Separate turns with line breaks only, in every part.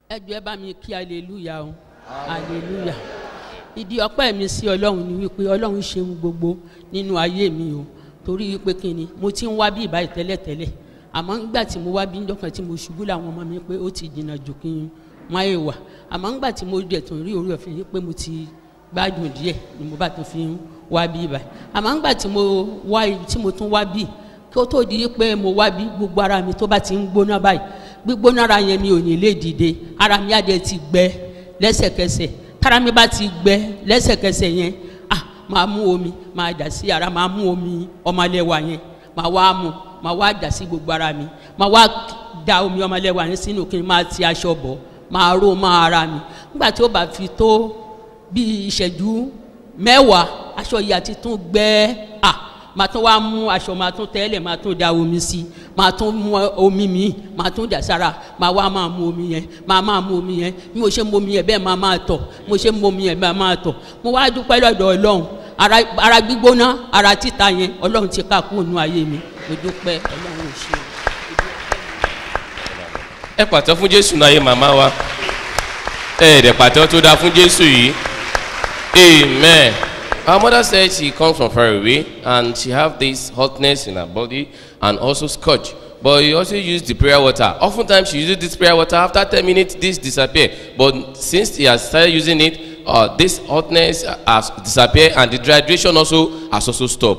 ẹ jọ ẹ bá mi kí aleluya o aleluya ìdí ọpẹ́ mi sí ọlọ́run ni wípé ọlọ́run ṣeun gbogbo nínú ayé mi o torí wípé kí ni mo ti ń wá bí ìbáyìí tẹ́lẹ̀tẹ́lẹ̀ àmọ́ nígbà tí mo wá bí njọ́kan tí mo ṣubú làwọn ọmọ mi pé ó ti jìnnà jù kí n má yè wà àmọ́ nígbà tí mo dẹ̀ tún rí orí ọ̀fẹ́ yìí pé mo ti gbádùn díẹ̀ ni mo bá tún fi ń wá bí ìbáyìí àmọ́ nígbà tí mo wá tí mo tún wá bí kí ó tó di pé mo wá bí gbogbo ara mi tó bá ti ń gbóná báyìí gbígbóná ara yẹn mi ò ní lè dìde ara mi á dẹ̀ ti gbẹ lẹ́sẹ̀kẹsẹ̀ tára mi bá ti gbẹ lẹ́sẹ̀kẹsẹ̀ yẹn ah máa mú omi máa dà sí ara máa mú omi ọmọlẹ́wà yẹn máa wá mú máa wá dà sí gbogbo ara mi máa wá da omi ọmọlẹ́wà yẹn sínú kí n máa ti aṣọ bọ̀ máa ró máa ara mi nígbà tí ó bá fi tó bí ìṣẹ́jú mẹ́wàá aṣọ yìí àti tún gbẹ ah máa tún wá mú aṣọ máa tún tẹ́lẹ̀ máa tún da omi sí máa tún mú omi míì máa tún dà sára máa wá máa mú omi yẹn máa máa mú omi yẹn bí mo ṣe mú omi yẹn bẹ́ẹ̀ máa máa tọ̀ mo ṣe mú omi yẹn bẹ́ẹ̀ máa tọ̀ mo wá dúpẹ́ lọ́dọ̀ ọlọ́run ara ara gbígbóná ara títa yẹn ọlọ́run ti ká kúrò nínú ayé mi mo dúpẹ́ ọlọ́run ò ṣe.
ẹ pàtó fún jésù náà yé màmá wa ẹ ẹ̀dẹ̀ pàtó tó dáa fún jésù yìí amen. Our mother said she comes from far away and she have this hotness in her body and also scotch. But you also use the prayer water. Oftentimes she uses this prayer water. After 10 minutes, this disappear. But since he has started using it, uh, this hotness has disappeared and the dehydration also has also stopped.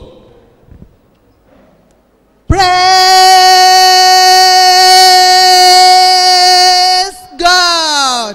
praise god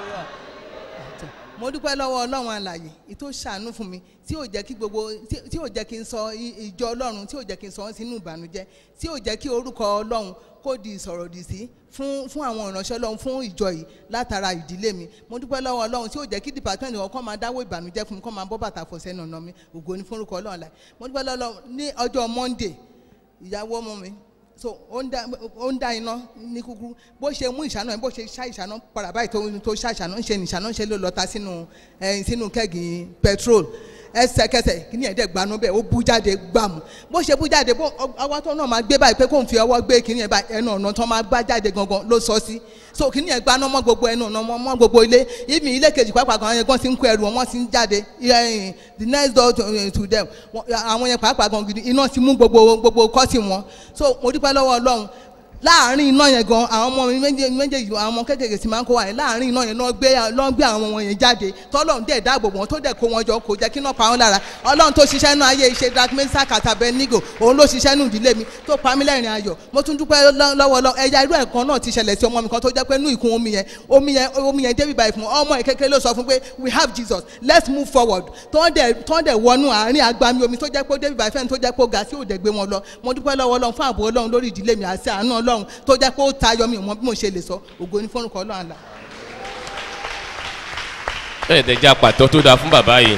mo dúpẹ́ lọ́wọ́ ọlọ́run àlàyé ìtò ṣàánú fún mi tí ò jẹ́ kí gbogbo tí tí ò jẹ́ kí n sọ i- ìjọ ọlọ́run tí ò jẹ́ kí n sọ wọ́n sínú ìbànújẹ́ tí ò jẹ́ kí orúkọ ọlọ́run kó di ìsọ̀rọ̀ dì sí fún fún àwọn ìránṣẹ́ ọlọ́run fún ìjọ yìí látara ìdílé mi mo dúpẹ́ lọ́wọ́ ọlọ́run tí ò jẹ́ kí department wọn kọ́ máa dáwọ́ ìbànújẹ́ fún mi kọ́ máa bọ́ bàtà fọ̀ sẹ́nu ọ̀nà mi ògo ní fún orúkọ ọlọ́run láì mo dúpẹ́ lọ́wọ́ ọlọ́run ní ọjọ́ monday ìyàwó ọmọ mi so ó ń dá ó ń dá iná ní kúkúrú bó ṣe mú ìṣáná yẹn bó ṣe ṣá ìṣáná padà báyìí tó tó ṣá ìṣáná ń ṣe ní ìṣáná ń ṣe ló lọ ta sínú ẹ sínú kẹ́gì petrol ẹsẹ̀kẹsẹ̀ kíní ẹ̀dẹ̀ gbanú bẹ́ẹ̀ ó bú jáde gbàmù bó ṣe bú jáde bó ọwọ́ tó náà máa gbé báyìí pé kó n fi ọwọ́ gbé kíní ẹ̀ báyìí ẹnu ọ̀nà tó máa gbá jáde gangan ló sọ sí so kíní ẹ̀ gbaná mọ́ gbogbo ẹnu ọ̀nà mọ́ mọ́ gbogbo ilé ìmì ilé kejì pàápàá gan yẹn gan ti ń kó ẹrù wọn wọ́n ti ń jáde eh, the next door to, eh, to them Wọ́n- àwọn yẹn pàápàá gan gidi iná ti mú gbogbo gbogbo kọ́sì wọn so mo dúpẹ́ lọ́wọ́ ọlọ́run láàárín iná yẹn gan àwọn ọmọ mi méje- méjèèjì àwọn ọmọ kékeré sì máa ń kó wa yẹn láàárín iná yẹn náà gbé lọ́n gbé àwọn ọmọ yẹn jáde tọ́lọ́run dẹ̀ dáàbò wọn tó dẹ̀ kó wọn jọ kò jẹ́ kí iná pa wọn lára ọlọ́run tó ṣiṣẹ́ nínú ayé iṣẹ́ drakmesa katabẹ nigo òun ló ṣiṣẹ́ nínú ìdílé mi tó pa mí lẹ́rìn ayọ̀ mo tún dúpẹ́ lọ́- lọ́wọ́ lọ ẹja irú ẹ̀kan náà ti ṣẹlẹ̀ sí ọmọ mi kan tó jẹ́ pé inú ìkún omi yẹn omi yẹn omi yẹn débi báyìí fún ọmọ yẹn kékeré ló sọ fún pé we have jesus let's move forward tó ń dẹ̀ tó ń dẹ̀ wọnú àárín agbami omi tó jẹ́ pé ó débi báyìí fẹ́ni tó jẹ́ pé ó ga sí òde gbé wọn lọ mo dúpẹ́ lọ́wọ́ ọlọ́run fún ààbò ọlọ́run lórí ìdílé mi àti àánú ọlọ́run tó jẹ́ pé ó tayọ mi mọ bí mo ṣe lè sọ ògo ní fọ́nrúkọ ọlọ́run àlà.
ẹ̀ẹ́dẹ̀ jẹ́ apàtọ́ tó dáa fún bàbá yìí.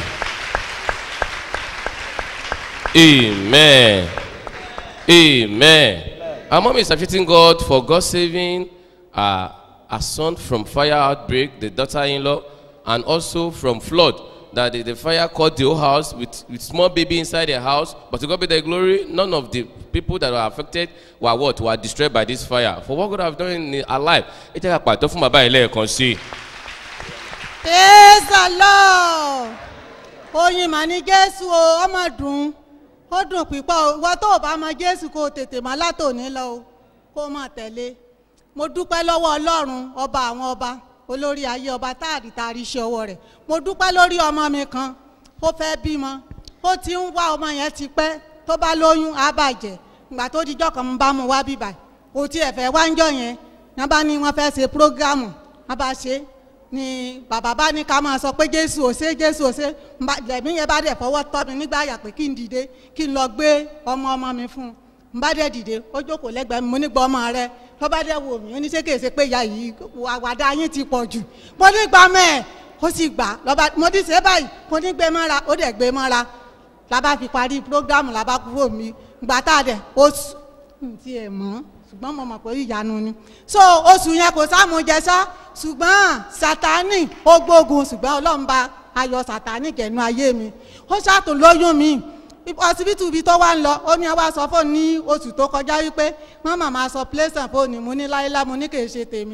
amen amen our mom is appreciating God for God saving uh, her son from fire outbreak the daughter-in-law and also from flood that the, the fire caught the whole house with, with small baby inside the house but to God be the glory none of the people that were affected were what were destroyed by this fire for what God have done in her life ẹ jẹ́ ká pàtó fún bàbá yìí lẹ́ẹ̀kan sí i.
praise the lord oyin mà ní jésù o ọmọ dùn ó dùn pípọ̀ o ìwọ tó o bá mọ jésù kó o tètè má látòní lọ o kó o mọ̀ tẹ̀lé mo dúpẹ́ lọ́wọ́ ọlọ́run ọba àwọn ọba olórí ayé ọba táàrí taari iṣẹ́ ọwọ́ rẹ̀ mo dúpẹ́ lórí ọmọ mi kan ó fẹ́ bímọ ó ti ń wá ọmọ yẹn ti pẹ́ tó bá lóyún á bàjẹ́ ìgbà tó dijọ́ kan mo bá mu wá bíbà kò tiẹ̀ fẹ́ wá ń jọ yẹn ní bá ní wọ́n fẹ́ ṣe prógámù wọ́n bá ṣe é ni bàbá bá ní ká máa sọ pé jésù ò ṣe jésù ò ṣe Mba- lẹ̀mí yẹn bá dẹ̀ fọwọ́ tọ́ mi nígbà yà pé kí n dìde kí n lọ gbé ọmọ ọmọ mi fún un n bá dẹ̀ dìde ó jókòó lẹ́gbẹ̀ẹ́ mi mo ní gbọ́ ọmọ rẹ tó bá dẹ̀ wò mí ó ní ṣé kèé ṣe pé ìyá yìí àwàdà yín ti pọ̀ jù mo ní gbà mẹ́ẹ̀ ó sì gbà lọ́ba mo ti ṣe báyìí mo ní gbé mọ́ra ó dẹ̀ gbé mọ́ra la bá fi parí prógámù la bá kúrò mi gbà tá a dẹ̀ ó sùn n ti ẹ̀ mọ́ ṣùgbọ́n mo mọ̀ pé ìyanu ni so oṣù yẹn kò sáàmù jẹsà ṣùgbọ́n sátani ó gbógun ṣùgbọ́n ọlọ́run bá ayọ̀ sátani kẹ̀nu ayé mi ó ṣàtún lóyún mi ọsibítù ibi tó wá ń lọ ó ní àwa sọ fóònù ní oṣù tó kọjá wípé mọ́mọ́ máa sọ pléṣàn fóònù mo ní láéláé mo ní kì í ṣe tèmi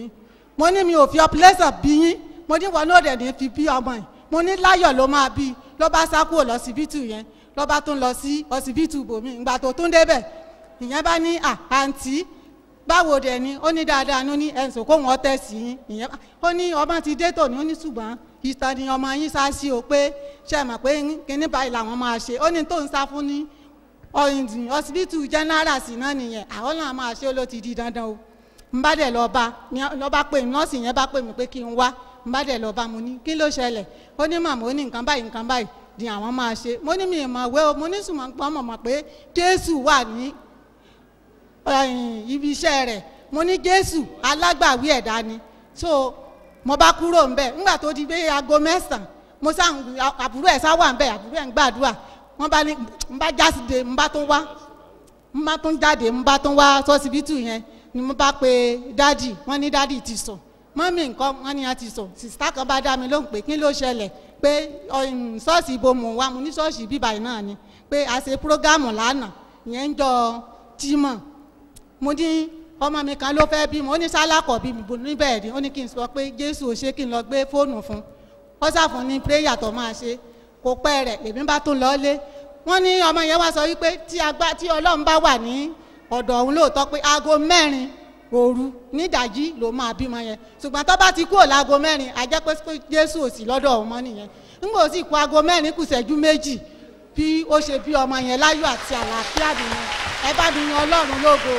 mo ní mi ò fi ọpulẹ́sàn bí yín mo ní wọn náà dẹ̀ ní fi bí ọmọ yìí mo ní láyọ̀ ló máa bí ló bá sá kúrò lọ́sibítù yẹn ló bá tún lọ sí ọsibítù bòmí ìgbà tó tún débẹ̀ ìyẹn bá ní à àǹtí báwo dẹ̀ ni ó ní dáadáa ní ó ní ẹ̀sùn kó wọ́n tẹ̀ sí yín ìyẹn bá ó ní ọmọ ti dé tòní ó ní ṣùgbọ́n ìtàn ni ọmọ yín sá sí o pé ṣe é mọ̀ pé kíní báyìí làwọn máa ṣe ó ní tó ń sá fún ní ọ̀yìndìn ọsibítù general sí náà nìyẹn àwọn náà máa ṣe ó ló ti di dandan o n bá dẹ̀ lọ bá lọ bá pè mí nọ́ọ̀sì yẹn bá pè mí pé kí n wá n bá dẹ̀ lọ bá mo ní kí ló ṣẹlẹ̀ ó ní màmá ó ní nǹkan báyìí nǹkan báyìí di àwọn máa ṣe mo ní mi ì mọ̀ wé o mo ní sùnmọ̀ pọ́n mọ̀ mọ̀ pé jésù wà ní ẹ̀yìn ibi iṣẹ́ rẹ̀ mo ní jésù alágbàwí ẹ̀dá ni so mo bá kúrò ńbẹ̀ ńgbà tó di pé aago mẹ́sàn-án mo sá ń- àbúrò ẹ̀ sá wà ńbẹ̀ àbúrò ẹ̀ ń gbàdúrà wọ́n bá ní ń bá jásìde ń bá tún wá ń bá tún jáde ń bá tún wá sọ́sibítù yẹn ni mo bá pe dádì wọ́n ní dádì ti sùn mọ́mí nǹkan wọ́n ní wọ́n ti sùn sìsítà kan bá dá mi lóhùn pé kí ló ṣẹlẹ̀ pé ọ̀hún, ṣọ́ọ̀ṣì ibo mò ń wá mo ní ṣọ́ọ̀ṣì bíbá yìí náà ni pé a ṣe prógámù lánàá ìyẹn ń jọ jímọ̀ mo ní ọmọ mi kan ló fẹ́ bímọ ó ní sálákọ̀ bí mi bò níbẹ̀ rí ó ní kí n sọ pé jésù ò ṣe kí n lọ gbé fóònù fún ó ṣàfún ní pírẹ́yà tó máa ṣe kò pẹ́ rẹ̀ lèmi bá tún lọ́ọ́lé wọ́n ní ọmọ yẹn wá sọ wípé tí agbá tí ọlọ́run bá wà ní ọ̀dọ̀ òun lóòótọ́ pé aago mẹ́rin òru nídàjí ló máa bímọ yẹn ṣùgbọ́n tó bá ti kúrò láago mẹ́rin a jẹ́ pé jésù ò sí lọ́dọ̀ òun mọ́ nìyẹn nígbà ó sì kú aago mẹ́rin kù ṣẹ́jú méjì bí ó ṣe bí ọmọ yẹn láyọ̀ àti àlàáfíà nìyẹn ẹ bá mi yan ọlọ́run lógo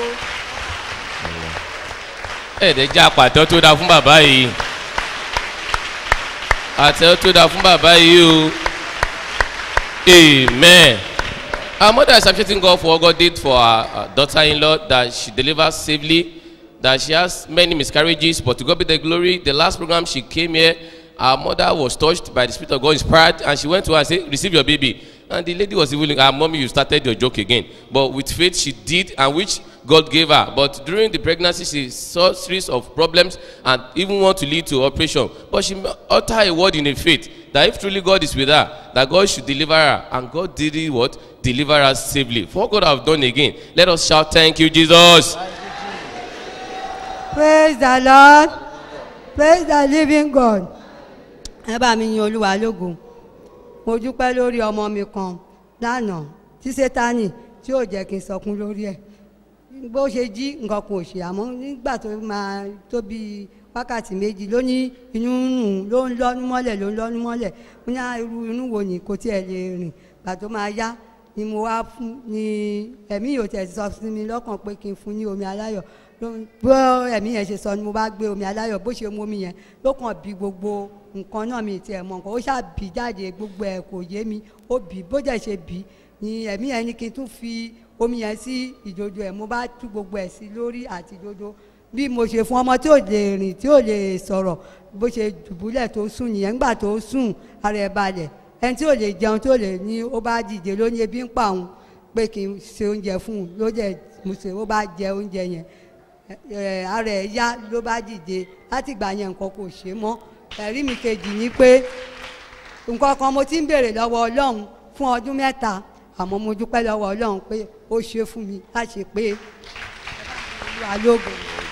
ẹ̀ẹ́dẹ̀ já pàtó tó dáa fún bàbá yìí àtẹ tó dáa fún bàbá yìí o amen our mother is appreciating God for what God did for her uh, daughter-in-law that she delivered safely that she has many miscarriages but to God be the glory the last program she came here our mother was touched by the spirit of God inspired and she went to her and say receive your baby and the lady was even ah mommy you started your joke again but with faith she did and which God gave her but during the pregnancy she saw series of problems and even want to lead to operation but she uttered a word in a faith that if truly God is with her that God should deliver her and God did it what deliver her safely for what God have done again let us shout thank you Jesus
praise the lord praise the living god ẹ bá mi yin olúwa lógo mo dúpẹ́ lórí ọmọ mi kan lánàá tí sátani tí ò jẹ́ kí n sọkún lórí ẹ̀ bó ṣe jí nǹkan kò ṣe àmọ́ nígbà tó máa tó bí wákàtí méjì ló ní inú ń rùn ló ń lọ́nu mọ́lẹ̀ ló ń lọ́nu mọ́lẹ̀ mo ní "Ah, irú inú wo ni kò tiẹ̀ lè rìn gbà tó máa yá ni mo wá fún ni ẹ̀mí yóò tẹ̀ sọ sí mi lọ́kàn pé kí n fún ní omi aláyọ̀ ló- bó ẹ̀mí yẹn ṣe sọ ni mo bá gbé omi aláyọ̀ bó ṣe mu omi yẹn ló kàn bí gbogbo nǹkan náà mi tiẹ̀ mọ̀ nǹkan ó ṣàbí jáde gbogbo ẹ̀ kò yé mi ó bì bó jẹ́ ṣe bì ni ẹ̀mí yẹn ni kí n tún fi omi yẹn sí ìdodo ẹ̀ mo bá tú gbogbo ẹ̀ sí lórí àti ìdodo bí mo ṣe fún ọmọ tí ò lè rìn tí ò lè sọ̀rọ̀ bó ṣe dùbúlẹ̀ tó sùn nìyẹn ńgbà tó sùn ara ẹ̀ balẹ̀ ẹni tí ò lè jẹun tí ò lè ní ó bá dìde ló ní ebi ń pa òun pé kí n ṣe oúnjẹ fún un ló dẹ̀ mo ṣe ó bá jẹ oúnjẹ yẹn ẹ ara ẹ̀ yá ló bá dìde láti ìgbà yẹn nǹkan kò ṣe mọ́ ẹ̀rí mi kejì ni pé nǹkan kan mo ti ń béèrè lọ́wọ́ ọlọ́run fún ọdún mẹ́ta àmọ́ mo dúpẹ́ lọ́wọ́ ọlọ́run pé ó ṣe fún mi láti pé olúwa lógo.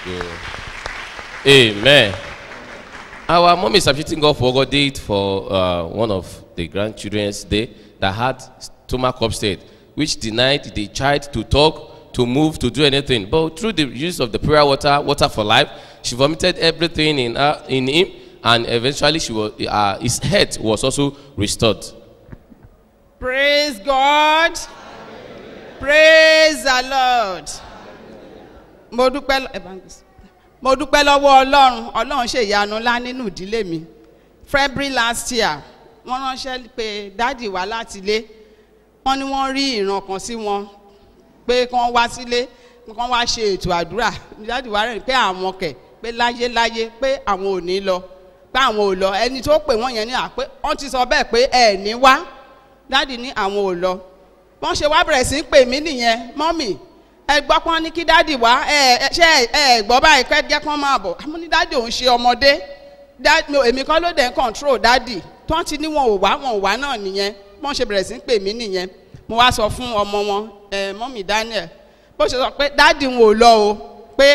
Amen. Our mom is appreciating God for what God did for uh, one of the grandchildren's day that had stomach upset, which denied the child to talk, to move, to do anything. But through the use of the prayer water, water for life, she vomited everything in her, in him, and eventually she was, uh, his head was also restored.
Praise God. Praise the Lord. Mo dúpẹ́ lọ- evangelist. mo dúpẹ́ lọ́wọ́ Ọlọ́run Ọlọ́run ṣe ìyanu ńlá nínú ìdílé mi. February last year wọ́n ránṣẹ́ pé dáàdì wá láti ilé. Wọ́n ní wọ́n rí ìran kan sí wọn pé kí wọ́n wá sílé kí wọ́n wá ṣe ètò àdúrà. Dáàdì wá rẹ̀ pé àwọn kẹ̀ pé láyé láyé pé àwọn ò ní lọ pé àwọn ò lọ ẹni tó pè wọ́n yẹn ní à pé wọ́n ti sọ bẹ́ẹ̀ pé ẹ̀ ní wá dáàdì ní àwọn ò lọ wọ́n ṣe wá bẹ̀rẹ̀ sí í pè mí nìyẹn mọ́mì ẹ gbọ́ pọ́n ní kí dáàdì wá ẹ ẹ ṣe ẹ ẹ gbọ́ báyìí pẹ́ jẹ́ pọ́n máa bọ̀ àmọ́ ní dáàdì òun ṣe ọmọdé Dá- mi ò- èmi kọ́ ló dẹ̀ ń control dáàdì tí wọ́n ti ní wọn ò wá wọn ò wá náà nìyẹn wọ́n ṣe bẹ̀rẹ̀ sí í pè mí nìyẹn mo wá sọ fún ọmọ wọn ẹ mọ́mì Daniel bó ṣe sọ pé dáàdì wọn ò lọ o pé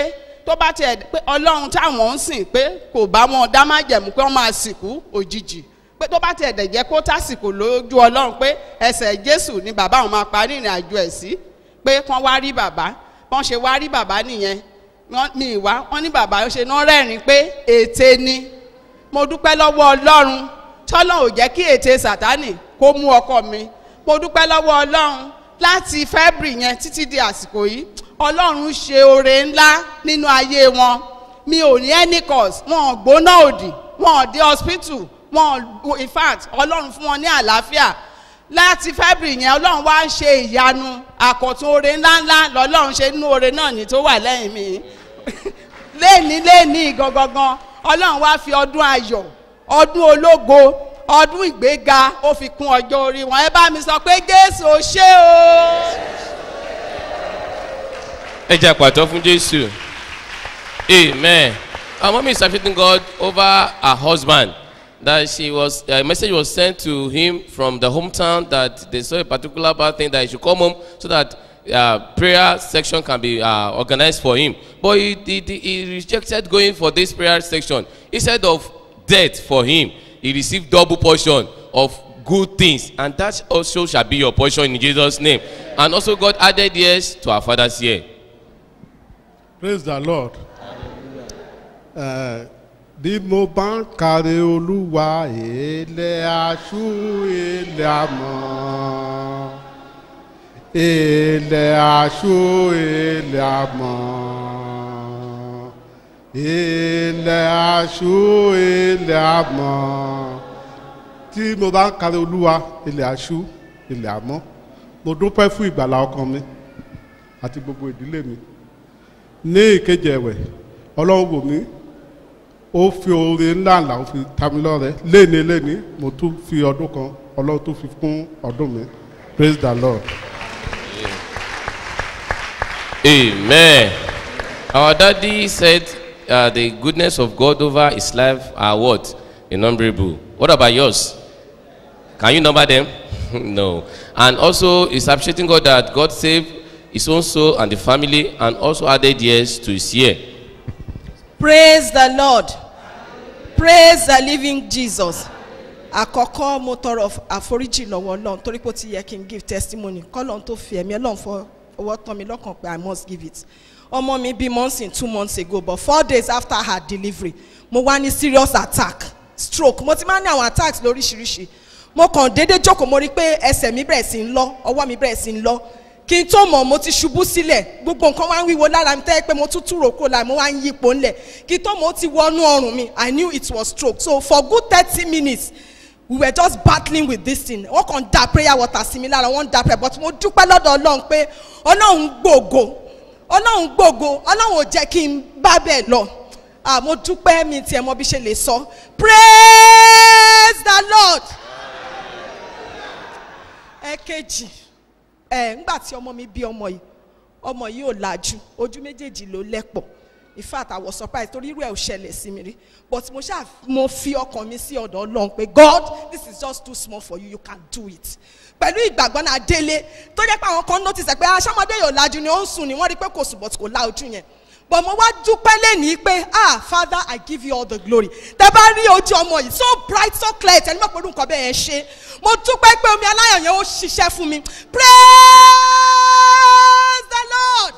tó bá tiẹ̀ pé ọlọ́run táwọn ń sìn pé kò bá wọn dá má jẹ̀mú pé wọ́n máa sìnkú òjijì pé tó bá tiẹ̀ dẹ̀ jẹ́ kó tásìkò lójú ọlọ́run pé ẹsẹ̀ jésù ni bàbá àwọn máa parí ìrìn àjò ẹ̀ sí pé kán wá rí bàbá wọ́n ṣe wá rí bàbá nìyẹn wọ́n mi ìwá wọ́n ní bàbá ṣe náà rẹ́rìn pé ète ni mo dúpẹ́ lọ́wọ́ ọlọ́run tọ́lọ́ ò jẹ́ kí ète sàtánì kó mú ọkọ mi mo dúpẹ́ lọ́wọ́ ọlọ́run láti february yẹn títí di àsìkò yìí ọlọ́run ṣe oore ńlá nínú ayé wọn mi ò ní any cause wọn ò gbóná òdì wọn ò dé hospital wọn ò in fact ọlọ́run fún wọn ní àlàáfíà láti february yẹn ọlọ́run wá ń ṣe ìyanu àkọ́tún oore ńláńlá lọ́lọ́run ṣe nínú oore náà ní tó wà lẹ́yìn mi léèní léèní gangan ọlọ́run wá fi ọdún ayọ̀ ọdún ológo ọdún ìgbéga ó fi kún ọjọ́ orí wọn ẹ bá mi sọ pé jésù ò ṣe o.
ẹ jẹ́ àpàtọ́ fún jésù amen our mom is appreciating god over her husband that she was a message was sent to him from the hometown that they saw a particular bad thing that he should come home so that uh, prayer section can be uh, organized for him but he, he, he he rejected going for this prayer section instead of death for him he received double portion of good things and that also shall be your portion in jesus name and also god added years to our father's year.
praise the lord. Eh, bí mo bá ń kàrí olúwa ilẹ̀ aṣú ilẹ̀ àmọ́ ilẹ̀ aṣú ilẹ̀ àmọ́ ilẹ̀ aṣú ilẹ̀ àmọ́ tí mo bá ń kàrí olúwa ilẹ̀ aṣú ilẹ̀ àmọ́ mo dúpẹ́ fún ìgbàlá ọkàn mi àti gbogbo ìdílé mi ní ìkejì ẹ̀wẹ̀ ọlọ́run wò mí ó fi oore ńlá ńlá ó fi ta mi lọ́rẹ léni léni mo tún fi ọdún kan ọlọ́run tún fi kún ọdún mi praise the lord.
Amen. Our daddy said uh, the goodness of God over his life are what? Innumerable. What about yours? Can you number them? no. And also, he's appreciating God that God saved his own soul and the family and also added years to his year.
praise the lord praise the living jesus àkọ́kọ́ mo tọrọ àforíjì lọ́wọ́ ọlọ́run torí pé ó ti yẹ kí n give testimony kọ́lọ́run tó fi ẹ̀mí ọlọ́run fọ ọwọ́ tán mi lọ́kàn pé i must give it ọmọ mi bí months in two months ago but four days after her delivery mo wá ní serious attack stroke mo ti máa ń ní àwọn attacks lóríṣiríṣi mo kàn déédéé jókòó mo rí pé ẹsẹ̀ mi bẹ̀rẹ̀ sí ń lọ ọwọ́ mi bẹ̀rẹ̀ sí ń lọ kí n tó mọ̀ mo ti ṣubú sílẹ̀ gbogbo nǹkan wá ń wíwo lára mi tẹ́ pé mo tún túrò kúrò lára mo wá ń yípo ńlẹ̀ kí n tó mọ̀ ó ti wọnú ọrùn mi i knew it was stroke so for good thirty minutes we were just battling with this thing wọ́n kàn da prayer water sí mi lára wọ́n da prayer but mo dúpẹ́ lọ́dọ̀ ọlọ́run pé ọlọ́run gbòògò ọlọ́run gbòògò ọlọ́run ò jẹ́ kí n bá bẹ́ẹ̀ lọ ah mo dúpẹ́ mi tiẹ̀ mọ bí ṣe lè sọ praise the lord ẹ̀kejì ẹ̀ ńgbà tí ọmọ mi bí ọmọ yìí ọmọ yìí ò lajú ojú méjèèjì ló lẹ́pọ̀ in fact i was surprised torí irú ẹ̀ ò ṣẹlẹ̀ sí mi rí but mo ṣáà mo fi ọkàn mi sí ọ̀dọ̀ ọlọ́run pé god this is just too small for you you can do it pẹ̀lú ìgbàgbọ́ náà délé tó jẹ́ pé àwọn kan notice ẹ̀ pé aṣọ́mọdé yóò lajú ni ó ń sùn ni wọ́n rí pé kò sùn but kò la ojú yẹn but mo wá dúpẹ́ lẹ́nìí pé ah father i give you all the glory tẹ bá rí ojú ọmọ yìí so bright so clear tẹni mọ̀ pé orúkọ bẹ́ẹ̀ yẹn ṣe mo dúpẹ́ pé omi aláyọ̀ yẹn ó ṣiṣẹ́ fún mi praise the lord.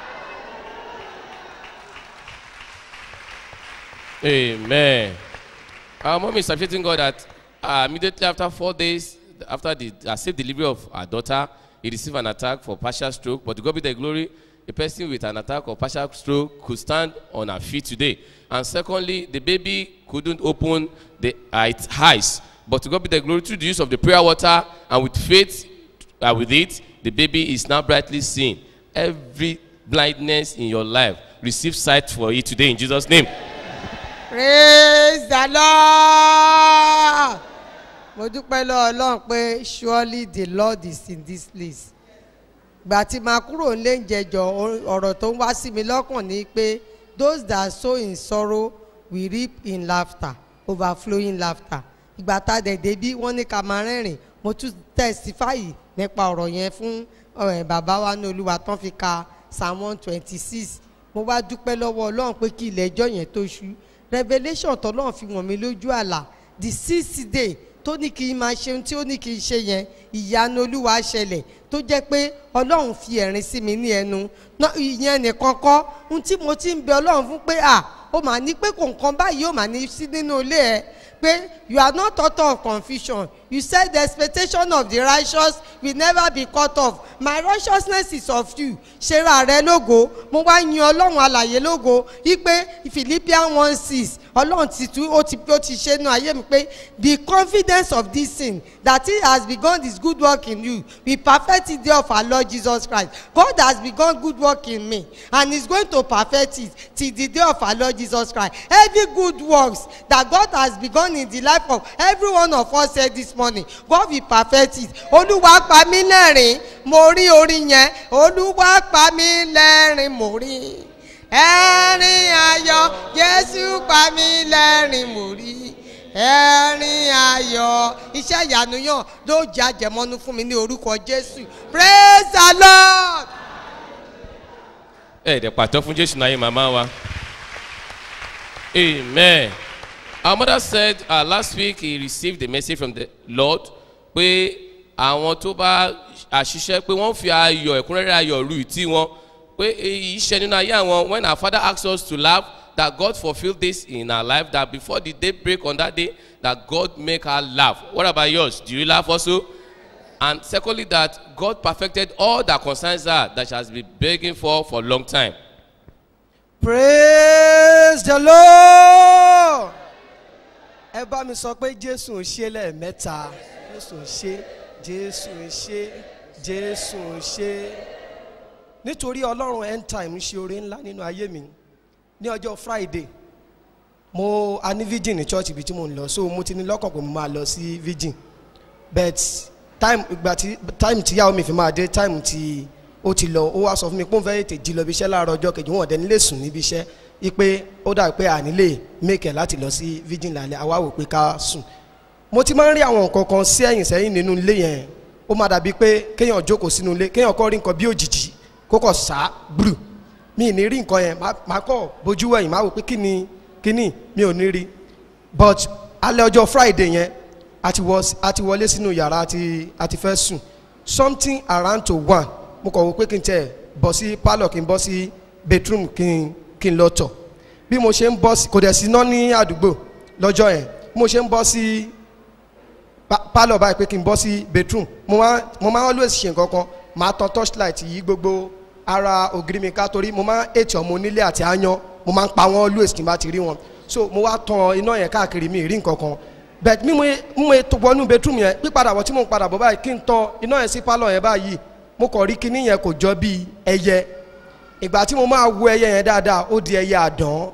Amen. Our mom is appreciating God that uh, immediately after four days, after the uh, safe delivery of our daughter, he received an attack for partial stroke. But to God be the glory, a person with an attack of partial stroke could stand on her feet today. And secondly, the baby couldn't open the, uh, its eyes. But to God be the glory through the use of the prayer water and with faith uh, with it, the baby is now brightly seen. Every blindness in your life, receive sight for it today in Jesus' name.
praise the lord mo dúpẹ́ lọ́wọ́ ọlọ́run pé surely the lord is in this place gbà tí máa kúrò nílé ìjẹjọ ọ̀rọ̀ tó ń wá sí mi lọ́kàn ni pé those that sow in sorrow will reap in laughter overflowing laughter ìgbà tá a dẹ̀ débí wọ́n ní ká máa rẹ́rìn mo tún testify nípa ọ̀rọ̀ yẹn fún ọ̀rẹ́ bàbá wa ní olúwa tán fi ka psalm one twenty six
mo wá dúpẹ́ lọ́wọ́ ọlọ́run pé kí ilẹ̀ ẹjọ́ yẹn tó ṣú revelation tọ́lọ́run fi wọ̀n mí lójú àlà the sixth day tó ní kí n máa ṣe ohun tí ó ní kí n ṣe yẹn ìyanu olúwa ṣẹlẹ̀ tó jẹ́ pé ọlọ́run fi ẹ̀rín sí mi ní ẹnu Ná- ìyẹn nìkan kọ́ ohun tí mo ti ń bẹ ọlọ́run fún pé à ó mà ní pé kò nǹkan báyìí ó mà ní sí nínú ilé ẹ pé you are not author of confusion you said the expectation of the righteous will never be cut off my righteousness is of you ṣera rẹ lógo mo wá yin ọlọ́run alàyè lógo wípé philippians one six ọlọ́run ti tú ó ti ó ti ṣe nu ayé mi pé the confidence of this thing that he has begun this good work in you we perfect it day of our lord jesus christ god has begun good work in me and he is going to perfect it till the day of our lord jesus christ every good works that god has begun in the life of every one of us here this morning god will perfect it olúwa pa mí lẹ́rìn mo rí orin yẹn olúwa pa mí lẹ́rìn mo rí ẹ̀rín ayọ̀ jésù pa mí lẹ́rìn mo rí ẹ̀rín ayọ̀ iṣẹ́ ìyanu yàn ló jẹ́ àjẹmọ́nú fún mi ní orúkọ jésù praise the lord.
ẹ dẹ̀ pàtó fún jésù náà yé màmá wa amen our mother said uh, last week he received a message from the lord pé àwọn tó bá àṣìṣe pé wọ́n fi ayọ̀ ẹ̀kúnrẹ́rẹ́ ayọ̀ ru ìtí wọn pé èyí ṣe nínú ayé àwọn when our father asked us to laugh that God fulfilled this in our life that before the day break on that day that God make her laugh what about yours do you laugh also and secondly that God perfected all that concerns her that she has been begging for for a long time
praise the lord ẹ bá mi sọ pé jésù ń ṣe lẹ́ẹ̀mẹ́ta jésù ń ṣe jésù ń ṣe jésù ń ṣe nítorí ọlọ́run end time ṣe oore ńlá nínú ayé mi ní ọjọ́ friday mo a ní virgin ní church ibi tí mo ń lọ so mo ti ní lọ́kàn pé mo máa lọ sí virgin but time ìgbà tí time tí yàwó mi fi máa dé time tí ó ti lọ ó wá sọ fún mi pé òun fẹ́ tètè jí lọ ibi iṣẹ́ láàárọ̀ ọjọ́ kejì wọn ò dẹni lè sùn níbi iṣẹ́ ipe ó dà pé àní lè make láti lọ sí virgin lálẹ́ àwa wò pé ká sùn mo ti máa ń rí àwọn nǹkan kan sí ẹ̀yìn sẹ́yìn nínú ilé yẹn ó máa dàbí pé kéèyàn jókòó sínú ilé kéèyàn kọ́ rí nǹkan bí òjijì kó kọ̀ sá gbùrù mi ì ní rí nǹkan yẹn má- má kọ̀ bójú wẹ̀yìn má wò pé kí ni kí ni mi ò ní rí but alẹ́ ọjọ́ friday yẹn a ti wọ a ti wọlé sínú yàrá àti àti fẹ́ sùn something around to one mo kọ̀ wò pé kí n tẹ̀ bọ̀ sí pálọ̀ kí n bọ́ sí bedroom kí n kí n lọ tọ̀ bí mo ṣe ń bọ́ sí kò dẹ̀ sí iná ní àdúgbò lọ́jọ́ yẹn bí mo ṣe ń bọ́ sí pa- pálọ̀ báyìí pé kí n bọ́ sí bedroom mo máa mo máa always ṣe nǹkan kan máa tan torchlight yí gbogbo ara ògiri mi ká torí mo máa ètò ọmọ onílé àti aáyán mo máa ń pa wọ́n always tí n bá ti rí wọn so mo wá tan iná yẹn káàkiri mi ì rí nǹkan kan but mímú mímú ètò wọnú bedroom yẹn pípadà bọ̀ tí mo ń padà bọ̀ báyìí kí n tan iná yẹn sí pálọ̀ yẹn báyìí mo kàn rí kinní yẹn kò jọ bíi ẹyẹ ìgbà tí mo máa wo ẹyẹ yẹn dáadáa ó di ẹyẹ àdán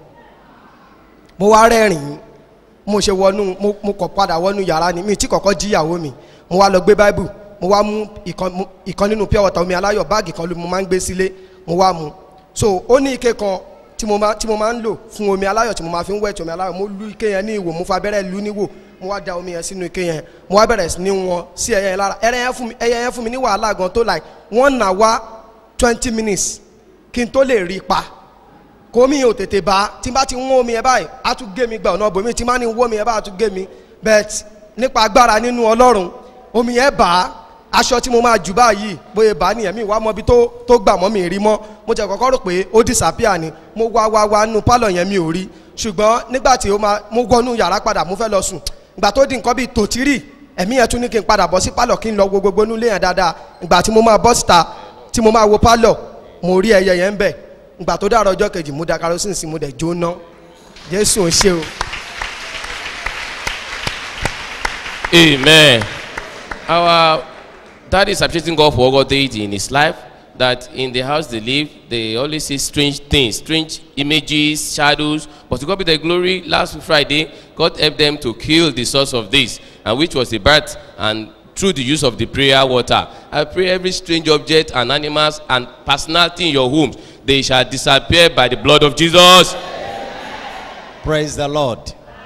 mo wá rẹ́rìn-ín mo ṣe wọnú mo mo kọ̀ padà wọnú yàrá ni mi tí kọ̀kọ́ jí ìyàwó mi mo wá lọ gbé báíbù mo wá mú ìkan mu- ìkan nínú pure water omi aláyọ̀ báàgì kan ló mo máa ń gbé sílé mo wá mu so ó ní ike kan tí mo máa tí mo máa ń lò fún omi aláyọ̀ tí mo máa fi ń wẹ̀tì omi aláyọ̀ mo lu ike yẹn ní ìwò mo fa abẹ́rẹ́ lu níwò mo wá da omi yẹn sínú ike yẹn mo wá bẹ̀rẹ̀ sí ní wọn sí ẹyẹ yẹn lára ẹyẹ yẹn fún mi ẹyẹ yẹn fún mi ní wàhálà gan tó like one hour twenty minutes kí n tó lè rí i pa kò mí ò tètè bá tí n bá ti ń wọ́n omi yẹn báyìí á tún gé mi gba ọ̀nà bòmí tí n bá ní wọ́n omi yẹn báyìí á tún gé mi but nípa agbára nínú ọlọ́run omi yẹn bá aṣọ tí mo máa jù báyìí bóyá bá nìyẹn mi wá mọ ibi tó tó gbà mọ́ mi rí mọ́ mo jẹ́ kọ́kọ́ rò pé ó disappear ni mo wá wá wá nínú pálọ̀ yẹn mi ò rí ṣùgbọ́n nígbà tí ó máa mo wọnú yàrá padà mo fẹ́ lọ sùn ìgbà tó di nǹkan bíi tòtírì ẹ̀mí yẹn tún ní kí n padà bọ́ sí pálọ̀ kí n lọ wo gbogbo nílé yẹn dáadáa ìgbà tí mo máa bọ́ síta tí mo máa wo pálọ̀ mo rí ẹyẹ yẹn ń bẹ̀ ìgbà tó dára ọjọ́ kejì mo da kerosene sí mo dẹ̀ jóná jésù ń ṣe o.
Amen. Our dad is appreciating God for what God did in his life. That in the house they live, they always see strange things, strange images, shadows. But to God be the glory, last Friday, God helped them to kill the source of this, and which was the birth, and through the use of the prayer water. I pray every strange object and animals and personality in your homes, they shall disappear by the blood of Jesus.
Praise the Lord.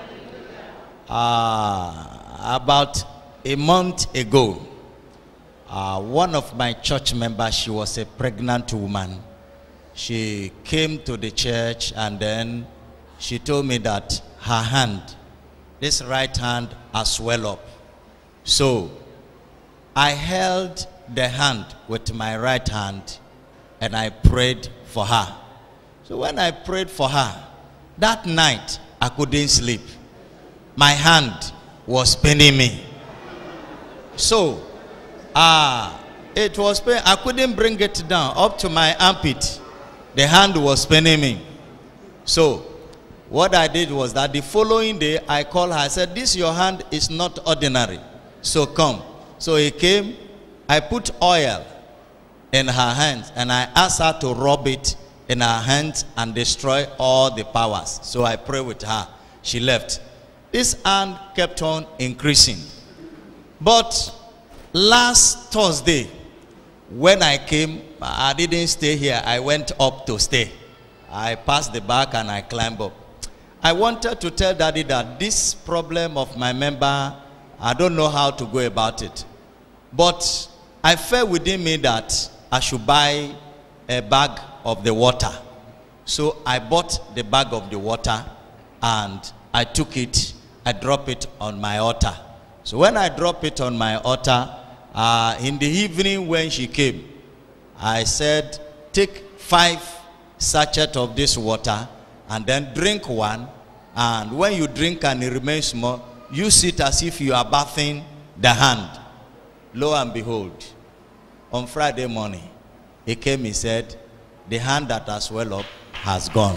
Uh, about a month ago, uh, one of my church members, she was a pregnant woman. she came to the church and then she told me that her hand, this right hand, has swelled up. So I held the hand with my right hand and I prayed for her. So when I prayed for her, that night I couldn't sleep. My hand was paining me. So, ah, it was pain. I couldn't bring it down up to my armpit. The hand was paining me. So, what I did was that the following day I called her. I said, "This your hand is not ordinary. So come." So he came. I put oil in her hands and I asked her to rub it in her hands and destroy all the powers. So I prayed with her. She left. This hand kept on increasing. But last Thursday, when I came, I didn't stay here. I went up to stay. I passed the back and I climbed up. I wanted to tell daddy that this problem of my member, I don't know how to go about it. But I felt within me that I should buy a bag of the water. So I bought the bag of the water and I took it, I dropped it on my altar. So when I dropped it on my altar, uh, in the evening when she came, I said, take five sachet of this water and then drink one. And when you drink and it remains small, use it as if you are bathing the hand. Lo and behold, on Friday morning, he came, he said, the hand that has swelled up has gone.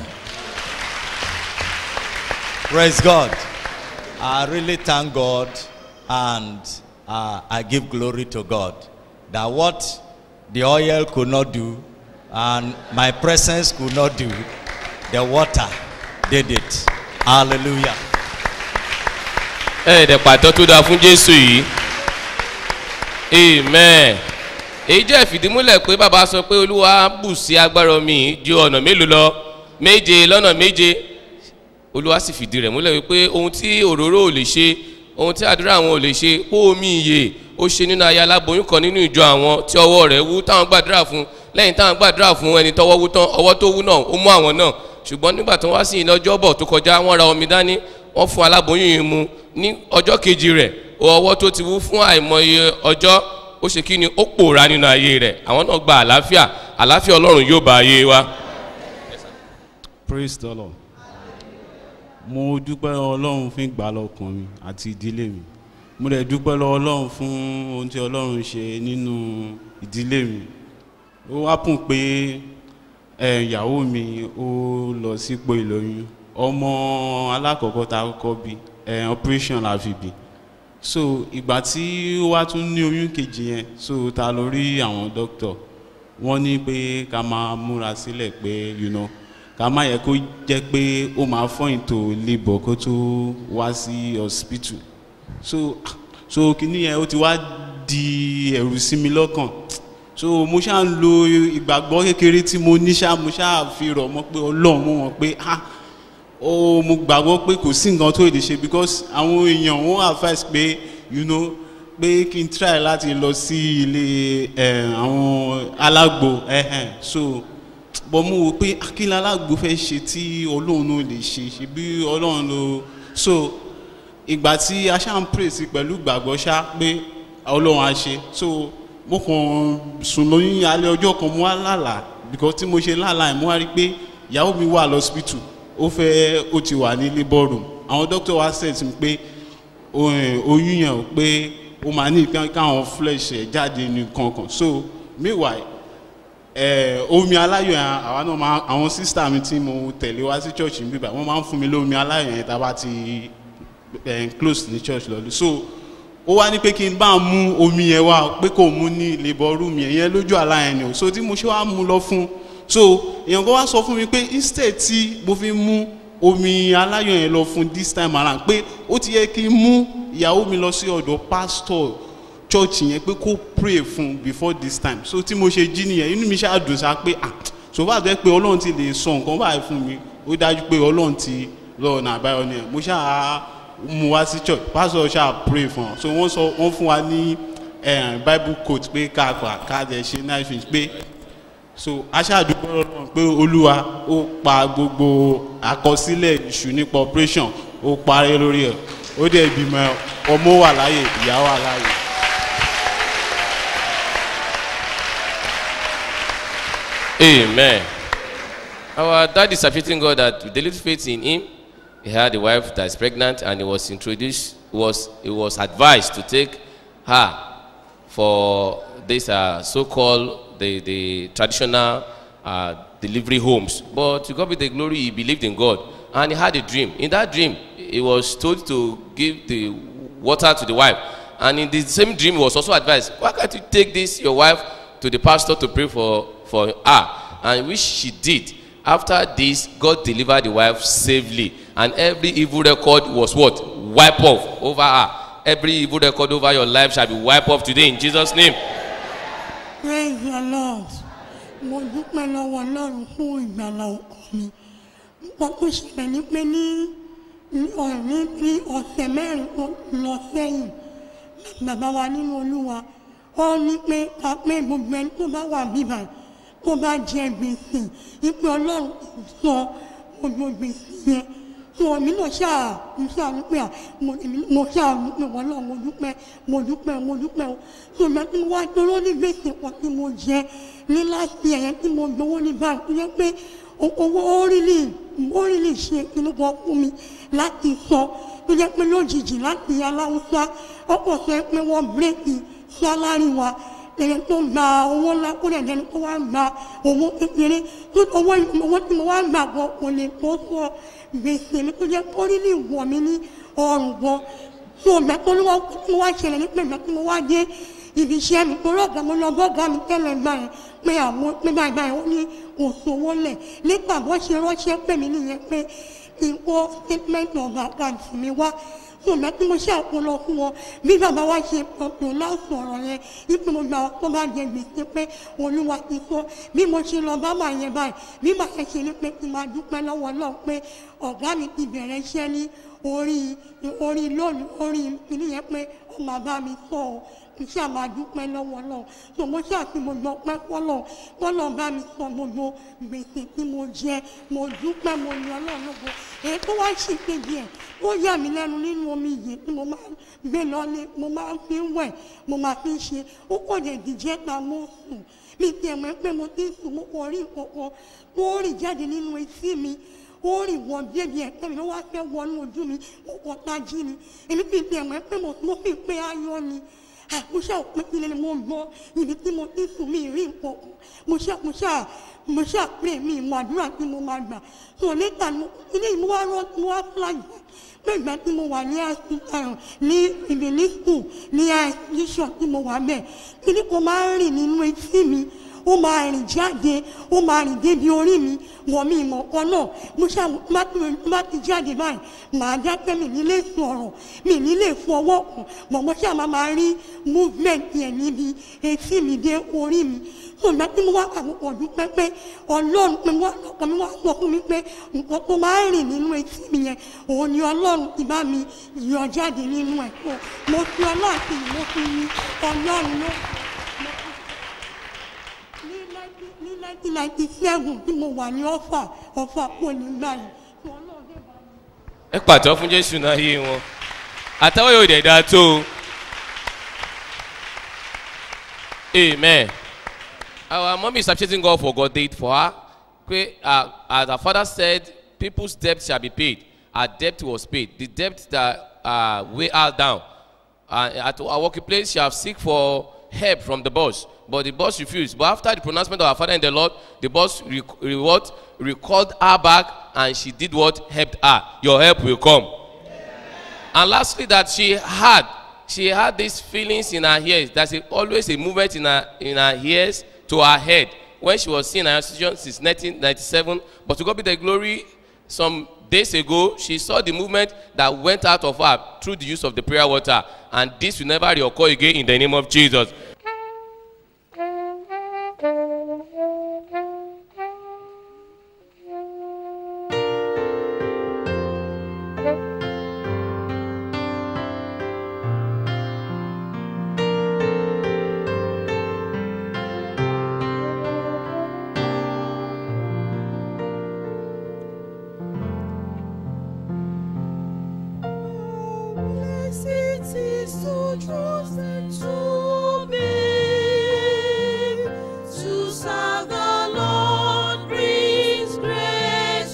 Praise God. I really thank God and uh, I give glory to God that what the oil could not do and my presence could not do, the water did it. Hallelujah.
ẹ̀ẹ́dẹ̀ pàtó tó dáa fún jésù yìí amen èyí jẹ́ ìfìdímúlẹ̀ pé bàbá sọ pé olúwa bù sí agbára omi yìí ju ọ̀nà mélòó lọ méje lọ́nà méje olúwa sì fìdí rẹ̀ múlẹ̀ wípé ohun tí òróró ò lè ṣe ohun tí àdúrà àwọn ò lè ṣe kó omi ìyè ó ṣe nínú aya aláboyún kan nínú ìjọ àwọn tí ọwọ́ rẹ̀ wú táwọn gbàdúrà fún lẹ́yìn táwọn gbàdúrà fún ẹni tọwọ́ wú tán ọwọ́ tó wú náà ó mú àwọn náà ṣùgbọ́n nígbà tó wá sí ìlọ́jọ́ bọ̀ tó kọjá wọ́n ra omi dání wọ́n fún aláboyún yìí mu ní ọjọ́ kejì rẹ̀ ọwọ́ tó ti wú fún àìmọye ọjọ́ ó ṣe kí ni ó pòórá nínú ayé rẹ̀ àwọn náà gba àlàáfíà àlàáfíà ọlọ́run yóò bá ayé wa.
praise the lord mo dúpẹ́ ọlọ́run fún ìgbàlọ́kàn mi àti ìdílé mi mo dẹ̀ dúpẹ́ lọ́wọ́ ọlọ́run fún ohun tí ọlọ́run ṣe nínú ìdílé mi ó wá pùn pé ẹ ìyàwó mi ó lọ sípò ìlóyún ọmọ alákọ̀ọ́kọ́ ta kọ́kọ́ bí ẹ operation la fi bí so ìgbà tí ó wá tún ní oyún kejì yẹn so ta ló rí àwọn dókítà wọ́n ní pé ká máa múra sílẹ̀ pé you know ká má yẹ kó jẹ́ pé ó máa fọ́ ìtò labour kó tó wá sí hospital so so kìíní yẹn ó ti wá di ẹ̀rù sí mi lọ́kàn so mo ṣáà ń lo ìgbàgbọ́ kékeré tí mo ní ṣáà mo ṣáà fi rọ̀ mọ́ pé ọlọ́run mo mọ̀ pé ah ó mo gbàgbọ́ pé kò sí nǹkan tó lè ṣe because àwọn èèyàn wọ́n advice pé you know pé kí n try láti lọ sí ilé ẹ̀ àwọn alágbo ẹ̀hẹ̀n so bọ́ mo wò pé akílẹ̀ alágbo fẹ́ ṣe tí ọlọ́run ló lè ṣe ṣe bí ọlọ́run ló so ìgbà tí a ṣáà ń pray sí pẹ̀lú ìgbàgbọ́ ṣá pé ọlọ́run á ṣe so mo kàn sùn lóyún alẹ́ ọjọ́ kan mo wá lálàá because tí mo ṣe lálàá ẹ̀ mo wá rí pé ìyàwó mi wà lọ́sibítù ó fẹ́ ó ti wà ní labour room àwọn doctor wa set mi pé oyún yẹn ò pé ó máa ní káwọn flesh ẹ̀ jáde ní kankan so meanwhile ẹ omi aláyọ̀ yẹn àwa náà máa àwọn sísítà mi tí mo tẹ̀lé wá sí church ń bíbà wọ́n máa ń fún mi lómi aláyọ̀ yẹn tá a bá ti ẹ̀ close ní church lọ́dún so ó wá ní pé kí n bá mú omi yẹn wá pé kò mú ní labour room yẹn yẹn lójú àlá yẹn ni o so tí mo ṣe wá mú lọ fún so èèyàn kan wá sọ fún mi pé instead tí mo fi mú omi aláyọ̀ yẹn lọ fún this time around pé ó ti yẹ kí n mú ìyàwó mi lọ sí ọ̀dọ̀ pastor church yẹn pé kó pray fún before this time so tí mo ṣe jí nìyẹn inú mi ṣáà dùn sá pé ah so bá jẹ́ pé ọlọ́run ti lè sọ nǹkan báyìí fún mi ó dájú pé ọlọ́run ti lọ ọ̀nà àbáyọ nìyẹn mo ṣáà mú wá sí church pastor ṣáà pray fún ọ so wọ́n sọ wọ́n fún wa ní bible quote pé ká kà ká jẹ ṣe nice things pé so aṣáàdúgbò ọlọ́run pé olúwa ó pa gbogbo àkọsílẹ̀ ìṣù nípa operation ó parí lórí ẹ̀ ó dẹ̀ bímọ ọmọ wà láàyè ìyá wà láàyè.
Amen. Our dad is appreciating God that with the little faith in him, he had a wife that is pregnant and he was introduced, was, he was advised to take her for this uh, so-called, the, the traditional uh, delivery homes. But to God be the glory, he believed in God and he had a dream. In that dream, he was told to give the water to the wife. And in the same dream, he was also advised, why can't you take this, your wife, to the pastor to pray for, for her? And which she did. After this, God delivered the wife safely. And every evil record was what? Wipe off over her. Every evil record over your life shall be wiped off today in Jesus' name.
praise the lord mo dúpẹ́ lọ́wọ́ ọlọ́run fún ìgbàlà ọkọ mi nǹkan tó ṣẹlẹ̀ ní pé ní ní ọ̀rẹ́ bí ọ̀sẹ̀ mẹ́rin tó lọ sẹ́yìn bàbá wa nínú olúwa ó ní pé ká pé gbogbo ẹni tó bá wà bíbà tó bá jẹ gbèsè ìpè ọlọ́run kò sọ gbogbo gbèsè yẹn tó mi náà ṣáà mo ṣáà ní pé à mo èmi- mo ṣáà ní pé wọ́n náà mo dúpẹ́ mo dúpẹ́ mo dúpẹ́ o tó ìgbà tí mo wá dúró ní gbèsè kan tí mo jẹ ní láti ẹ̀yẹ tí mo gbowó ní báyìí tó yẹ pé o- owó orílẹ̀ orílẹ̀ ṣe inú kan fún mi láti sọ tó yẹ pé lójijì láti aláwùsá ọkọ̀ sọ pé wọ́n bírèkì sálárì wa ẹ̀yẹ tó gba owó ńlá kó lè dẹni tó wá gba owó kékeré tó owó owó tí mo wá gbà gan kò lè tó sọ gbèsè mi tó jẹ́ orílẹ̀ ìwọ̀ mi ní ọrùn gan tó ìgbà tó lówó tí mo wá ṣẹlẹ̀ ní pé ìgbà tí mo wá dé ibi iṣẹ́ mi tó rọ̀gà mo lọ bọ́gà mi tẹ́lẹ̀ gbà yẹn pé àwọn pé báyìí báyìí ó ní kò sówó lẹ̀ nígbà bó ṣe ránṣẹ́ pè mí nìyẹn pé kí n kó statement of account mi wá ṣùgbọ́n tí mo ṣe àpolọ fún wọn bí bàbá wa ṣe pọ̀pọ̀ láwùjọ ọ̀rọ̀ yẹn ipò mo gbà tó bá jẹ gbèsè pé olúwa ti sọ bí mo ṣe lọ bá bà yẹn báyìí bí bà yẹn ṣe ní pé kí n máa dúpẹ́ lọ́wọ́ náà pé ọ̀gá mi ti bẹ̀rẹ̀ iṣẹ́ ní orí orí lónìí orí ìpínlẹ̀ yẹn pé ó máa bá mi sọ ọ́ kì í ṣáà máa dúpẹ́ lọ́wọ́ náà tó mo ṣáà fi gbogbo ọpẹ́ fọ́lọ̀ fọ́lọ̀ bá mi sọ gbogbo gbèsè tí mo jẹ mo dúpẹ́ mo yan náà lógo èyí tó wá ṣì kejì ẹ̀ ó yà mí lẹ́nu nínú omi yìí tí mo máa ń gbé lọ́lé mo máa ń fi ń wẹ̀ mo máa fi ń ṣe ó kò lè dìjẹ́ ta mo sùn mi tiẹ̀ mọ̀ pé mo ti sùn mo kò rí nǹkan tó rìn jáde nínú etí mi ó rìn wọ bíẹ́bí ẹ̀kẹ́ mi ló wá fẹ́ wọnú ojú mi mo kọ́ tají ni èmi fi tiẹ̀ mọ̀ pé mo mo fi pé ayọ̀ ni àmúṣà òpin ilé ni mo gbọ́ ibi tí mo ti sùn mí rí nǹkan kan mo ṣá mo ṣá mo ṣá pé mi ìmọ̀ àdúrà tí mo máa gbà tó níta ni mo ilé yìí mo wá rán mo wá flag pé ìgbà tí mo wà ní àìsàn ní ibi ní school ní àìsàn tí mo wà bẹ́ẹ̀ kí ni kò máa ń rìn nínú etí mi ó máa rìn jáde ó máa rìn débi orí mi wọ̀ mí ìmọ̀ kan náà mo ṣá má ti má ti jáde báyìí màá dákẹ́ mi nílé sọ̀rọ̀ mi nílé fọwọ́ kàn mọ̀ mo ṣá máa máa rí movement yẹn níbi etí mi dé orí mi ṣùgbọ́n tí mo wá àkókò dúpẹ́ pé ọlọ́run pé wọ́n ọkàn mi wá sọ fún mi pé nǹkan tó máa ń rìn nínú etí mi yẹn òun ni ọlọ́run ti bá mi yọ jáde nínú ẹ̀ tó mo fi ọlọ́run àti ìmọ̀ fi yin ọlọ́run ló ní nineteen ninety seven tí mo wà ní ọ̀fà ọ̀fà kò ní gbà yìí.
ẹ pàtó fún jésù náà yé wọn àtàwọn yóò dẹ̀ dáa tó o. amen our mom is appreciating God for God did for her pé uh, as her father said people's debt shall be paid her debt was paid the debt that uh, weigh her down uh, at her working place she have seek for help from the boss but the boss refused but after the pronouncement of her father in the lord the boss re re what recalled her back and she did what helped her your help will come and lastly that she had she had these feelings in her ears there's a, always a movement in her in her ears to her head when she was seeing her institution since 1997 but to god be the glory some days ago she saw the movement that went out of her through the use of the prayer water and this will never reoccur again in the name of jesus
Yes, it is to trust and to be. To serve the Lord brings great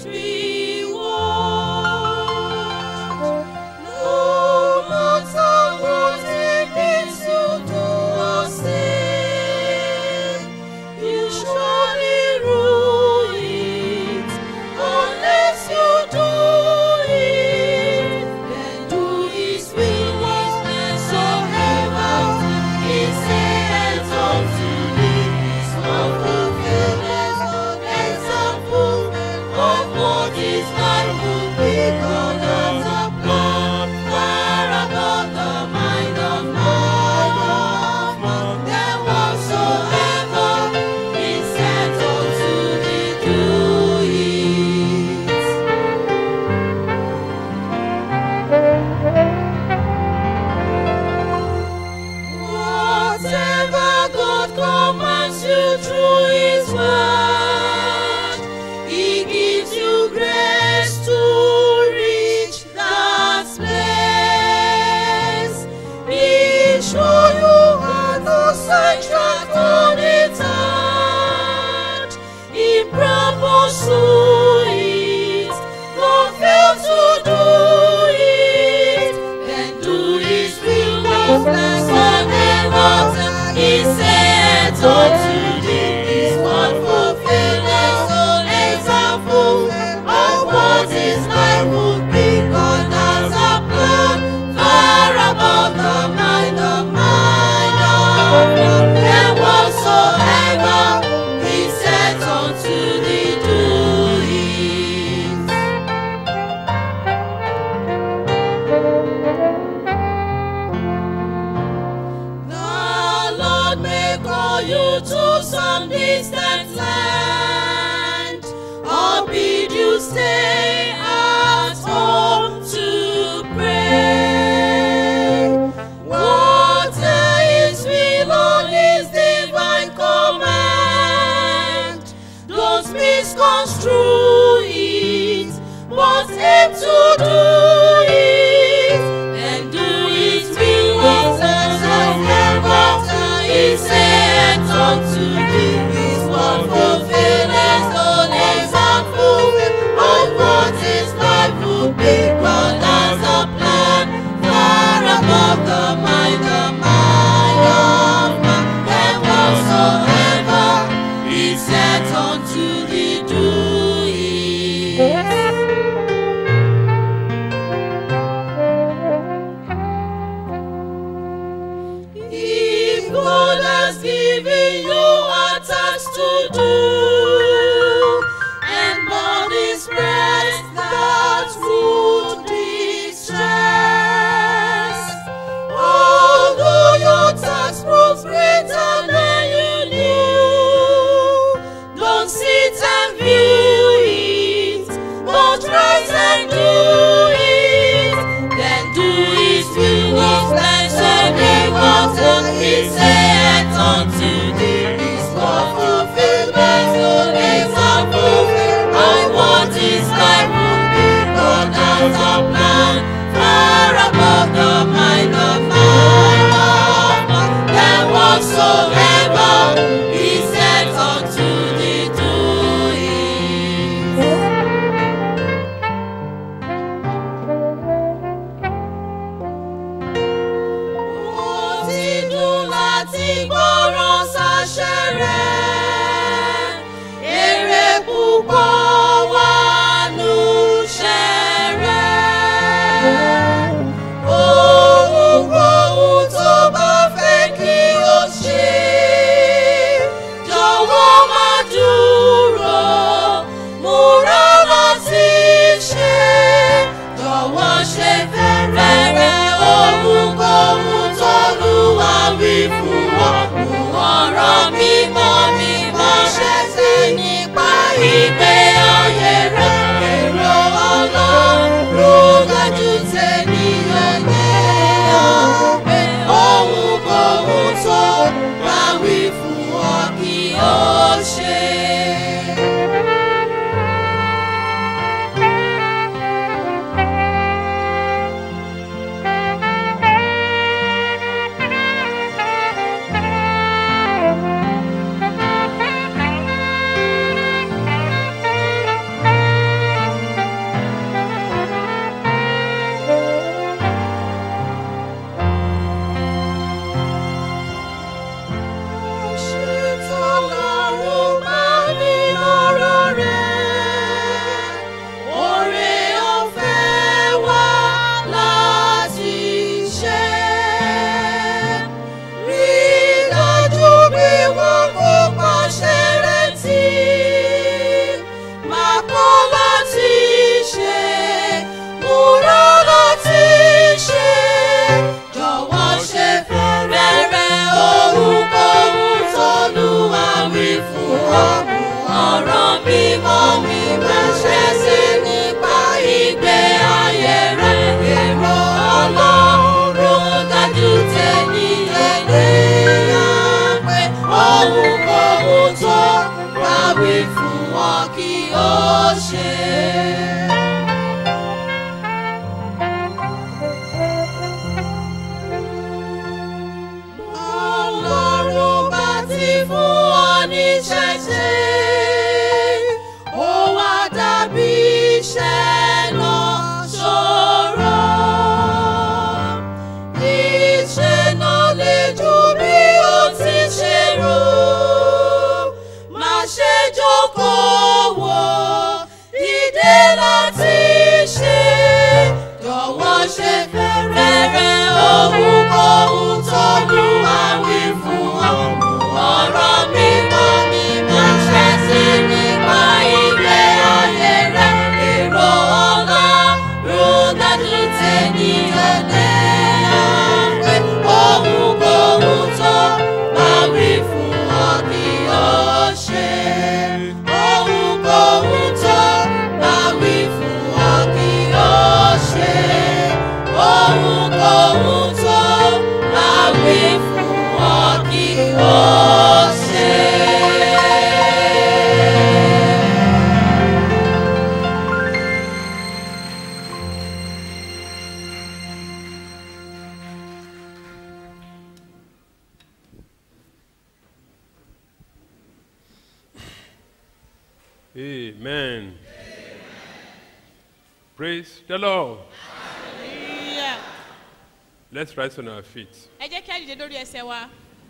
reward. No matter what it means to do or say, you surely rule it unless you do it. Then do His will whatsoever He says unto thee. His love fulfilleth example of what His life will be. God has a plan far above the mind of man. Then whatsoever He said unto thee, do it. Whatever God commands you through His word, He gives you grace to reach that place. He show you how to sidetrack on it out. He proposed to it, don't fail to do it. Then do His will, whatsoever He said unto thee. His word fulfilleth all example of what His life would be. God has a plan far above the mind of man. And whatsoever He said unto thee, do it. The Lord may call you to some distant land, or bid you stay at home to pray. Water His will on His divine command. Don't misconstrue it, but aim to do it. And do His will whatsoever He said unto thee. His word fulfilleth all example of what His life would be. God has a plan far above the mind of man. And whatsoever He said unto thee, do it. If God has given you a task to do, and body spreads that would distress, although your task proves greater than you knew, don't sit and view it, but rise and do it. Then do His will, whatsoever what He said unto thee. His word fulfilleth all example of what His life would be. God has a plan far above the mind of man. Then whatsoever He said unto thee, do it. Ó ti dùn láti gbọ́ràn sáṣẹ rẹ̀. Èrè púpọ̀ wà nù ṣẹ́ rẹ̀. Ohunkóhun tó bá fẹ́ kí o ṣe. Jọ̀wọ́ má dúró, múra láti ṣe. Jọ̀wọ́ ṣe fẹ́rẹ̀ ohunkóhun tó lùwà wí fún ọ. Mú ọ̀rọ̀ mímọ́ mímọ́ ṣẹ́ṣẹ́ nípa ìgbé ṣe. Ọlọ́run bá ti fún ọ ní ṣẹ̀ṣẹ̀, ó wá dàbí iṣẹ́ náà ṣòro. Iṣẹ́ náà le ju bí o ti ṣe rò. Má ṣe jókòó wò, dìde láti ṣe. Jọ̀wọ́ ṣe fẹ́rẹ̀ ohunkóhun tó lù wá wí fún ọ. Ọ̀rọ̀ mímọ́ mi máa ṣẹ́ sí nípa ilé ayé rẹ̀. Èrò ọ̀la rúdájú tẹ̀yìn lé pé ohunkóhun tó bá wí fún ọ kí o ṣe. Ohunkóhun tó bá wí fún ọ kí o ṣe. Ohunkóhun tó bá wí fún ọ kí o ṣe.
Amen. Praise the Lord.
Hallelujah.
Let's rise on our feet.
ẹ jẹ́ kí á dìde lórí ẹsẹ̀ wa.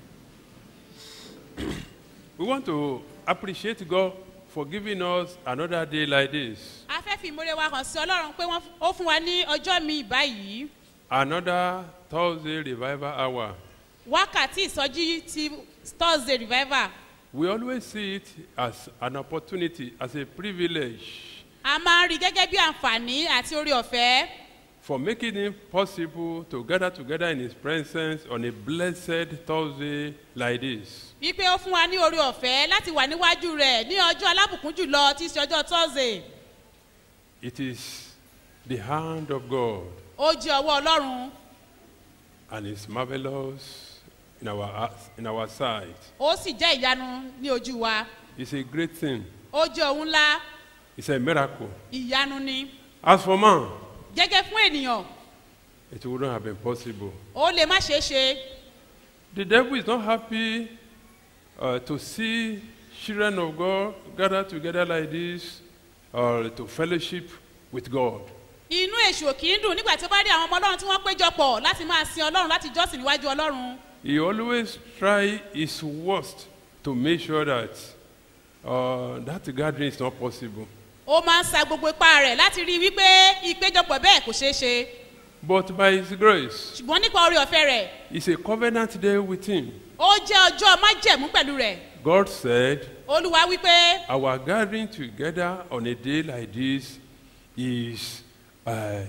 We want to appreciate God for giving us another day like this,
a fẹ́ fi ìmúre wa hàn sí ọlọ́run pé wọ́n ó fún wa ní ọjọ́ mi báyìí
another Thursday revival hour.
wákàtí ìsọjí ti thursday revival
We always see it as an opportunity, as a privilege
a máa ń rí gẹ́gẹ́ bí àǹfààní àti orí ọ̀fẹ́
for making it possible to gather together in His presence on a blessed Thursday like this.
wípé ó fún wa ní orí ọ̀fẹ́ láti wà níwájú rẹ̀ ní ọjọ́ alábùkún jùlọ tí í ṣe ọjọ́ thursday
It is the hand of God,
ó jẹ́ ọwọ́ ọlọ́run
and it's marvelous in our, in our sight.
ó sì jẹ́ ìyanu ní ojú wa
It's a great thing.
ó jẹ́ ohun ńlá
It's a miracle.
ìyanu ni
As for man,
gẹ́gẹ́ fún ènìyàn
it wouldn't have been possible.
ó lè má ṣeé ṣe
The devil is not happy uh, to see children of God gather together like this or to fellowship with God.
inú èṣù ò kì í dùn nígbà tí ó bá rí àwọn ọmọ ọlọ́run tí wọ́n péjọ pọ̀ láti máa sin ọlọ́run láti jọ́sìn níwájú ọlọ́run
He always try his worst to make sure that uh, that gathering is not possible.
ó máa ń sa gbogbo ipá rẹ̀ láti rí i wípé ìpéjọpọ̀ bẹ́ẹ̀ kò ṣeé ṣe
But by his grace,
ṣùgbọ́n nípa orí ọ̀fẹ́ rẹ̀
it's a covenant day with him.
ó jẹ́ ọjọ́ májẹ̀mú pẹ̀lú rẹ̀
God said,
olúwa wípé
Our gathering together on a day like this is, uh,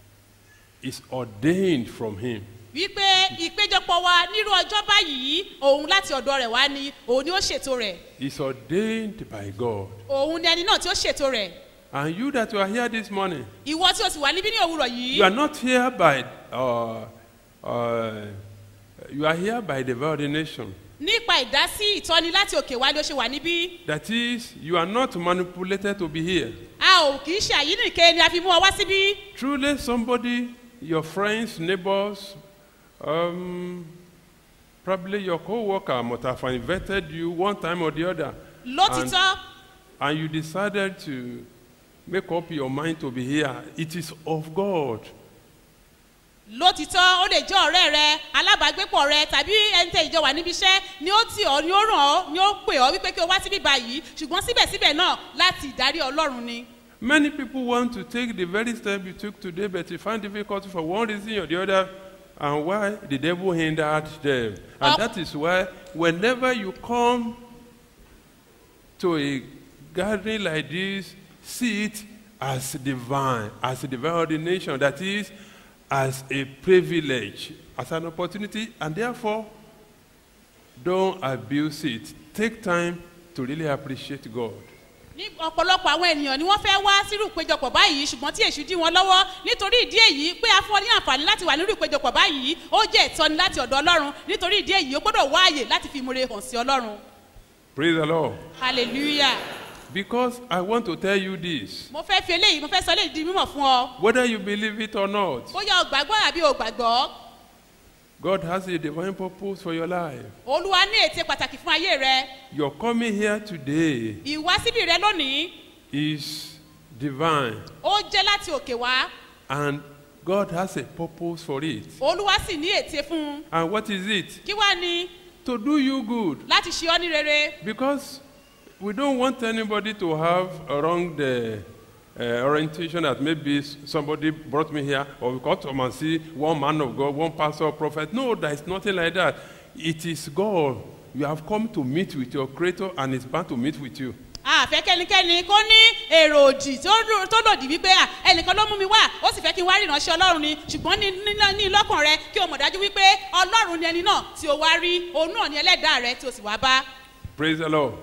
is ordained from him.
wípé ìpéjọpọ̀ wa nírú ọjọ́ báyìí òun láti ọ̀dọ̀ rẹ̀ wá ni òun ni ó ṣètò rẹ̀
It's ordained by God.
òun ni ẹni náà tí ó ṣètò rẹ̀
And you that you are here this morning,
ìwọ tí o sì wà níbí ní òwúrọ̀ yìí
you are not here by, uh, uh, you are here by the ordination.
nípa ìdásí ìtọ́ni láti òkè wá ni ó ṣe wà níbí
That is, you are not manipulated to be here.
a ò kì í ṣe àyínìke ni a fi mú ọ wá síbí
Truly, somebody, your friends, neighbors, um, probably your co-worker must have invited you one time or the other.
lótìtọ́
And, and you decided to make up your mind to be here. It is of God.
lótìtọ́ ó lè jẹ́ ọ̀rẹ́ rẹ alábàágbépọ̀ rẹ tàbí ẹni tẹ ìjọ wà níbi iṣẹ́ ni ó tì ọ́ ni ó ràn ọ́ ni ó pè ọ́ wípé kí o wá síbí báyìí ṣùgbọ́n síbẹ̀síbẹ̀ náà láti ìdarí ọlọ́run ni.
Many people want to take the very step you took today, but you find difficult for one reason or the other, and why the devil hindered them. And
Up.
that is why, whenever you come to a gathering like this, see it as divine, as a divine ordination, that is, as a privilege, as an opportunity, and therefore, don't abuse it. Take time to really appreciate God.
ní ọ̀pọ̀lọpọ̀ àwọn ènìyàn ni wọ́n fẹ́ wá sírú ìpéjọpọ̀ báyìí ṣùgbọ́n tí èṣù dí wọn lọ́wọ́ nítorí ìdí èyí pé a fún ọ ní àǹfààní láti wà nírú ìpéjọpọ̀ báyìí ó jẹ́ ìtọ́ni láti ọ̀dọ̀ ọlọ́run nítorí ìdí èyí ó gbọ́dọ̀ wá àyè láti fi ìmúre hàn sí ọlọ́run
Praise the Lord.
hallelujah
Because I want to tell you this.
mo fẹ́ fi eléyìí mo fẹ́ sọ eléyìí di mímọ̀ fún ọ
Whether you believe it or not,
bóyá o gbàgbọ́ àbí o gbàgbọ́
God has a divine purpose for your life.
olúwa ní ète pàtàkì fún ayé rẹ
Your coming here today
ìwásíbì rẹ lónìí
is divine,
ó jẹ́ láti òkè wá
and God has a purpose for it.
olúwa sì ní ète fún un
And what is it?
kí wá ni
To do you good.
láti ṣe ọ́ ní rere
Because we don't want anybody to have a wrong uh, uh, orientation that maybe s- somebody brought me here or we come to come and see one man of God, one pastor or prophet. No, there is nothing like that. It is God. You have come to meet with your Creator and is bound to meet with you.
àfẹ́ kẹ́nikẹ́ni kó ní èrò òdì tó dùn- tó lòdì wípé à ẹnìkan ló mú mi wá ó sì fẹ́ kí n wá rí ìránṣẹ́ ọlọ́run ni ṣùgbọ́n ní ní- ní lọ́kàn rẹ kí o mọ̀ dájú wípé ọlọ́run ni ẹni náà tí o wá rí òun náà ni ẹlẹ́dàá rẹ tí o sì wá bá.
Praise the Lord.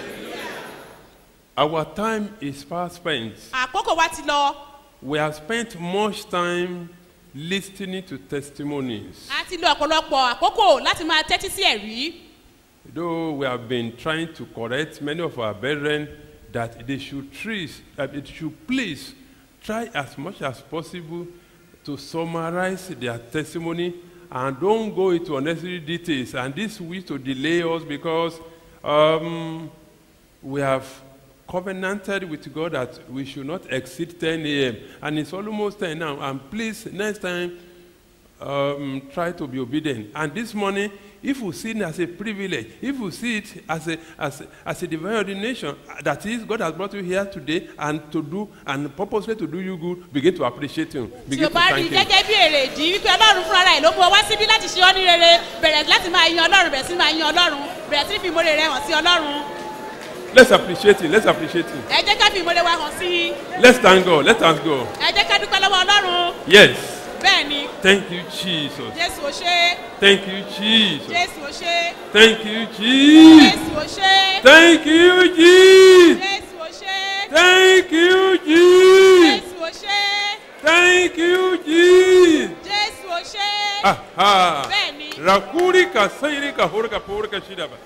Our time is fast spent.
àkókò wa ti lọ
We have spent much time listening to testimonies.
a ti lo ọ̀pọ̀lọpọ̀ àkókò láti máa tẹ́tí sí ẹ̀rí
Though we have been trying to correct many of our brethren that they should trees, uh, it should please try as much as possible to summarize their testimony and don't go into unnecessary details. And this will to delay us because um, we have covenanted with God that we should not exceed 10 a.m. And it's almost 10 now. And please, next time, um, try to be obedient. And this morning, if we see it as a privilege, if we see it as a, as a, as a divine ordination, uh, that is, God has brought you here today and to do, and purposely to do you good, begin to appreciate Him.
tí
Begin
o
to
bá rí i
thank Him.
gẹ́gẹ́ bí èrè ìdí wípé ọlọ́run fúnra rẹ̀ ló mú ọ wá síbí láti ṣe ọ́ ní rere bẹ̀rẹ̀ láti máa yan ọlọ́run bẹ̀rẹ̀ sí máa yan ọlọ́run bẹ̀rẹ̀ sí fi ìmọ̀re rẹ hàn sí ọlọ́run
Let's appreciate Him. Let's appreciate Him.
ẹ jẹ́ ká fi ìmọ̀re wa hàn sí i
Let's thank God. Let's thank God.
ẹ jẹ́ ká dúpẹ́ lọ́wọ́ ọlọ́run
Yes.
bẹ́ẹ̀ ni
Thank you, Jesus.
jésù ò ṣe é
Thank you, Jesus.
jésù ò ṣe é
Thank you, Jesus.
jésù ò ṣe é
Thank you, Jesus.
jésù ò ṣe é
Thank you, Jesus.
jésù ò ṣe é
Thank you, Jesus.
jésù ò ṣe é
Aha.
bẹ́ẹ̀ ni
Rakuri ka sairi ka hurka purka shida ba.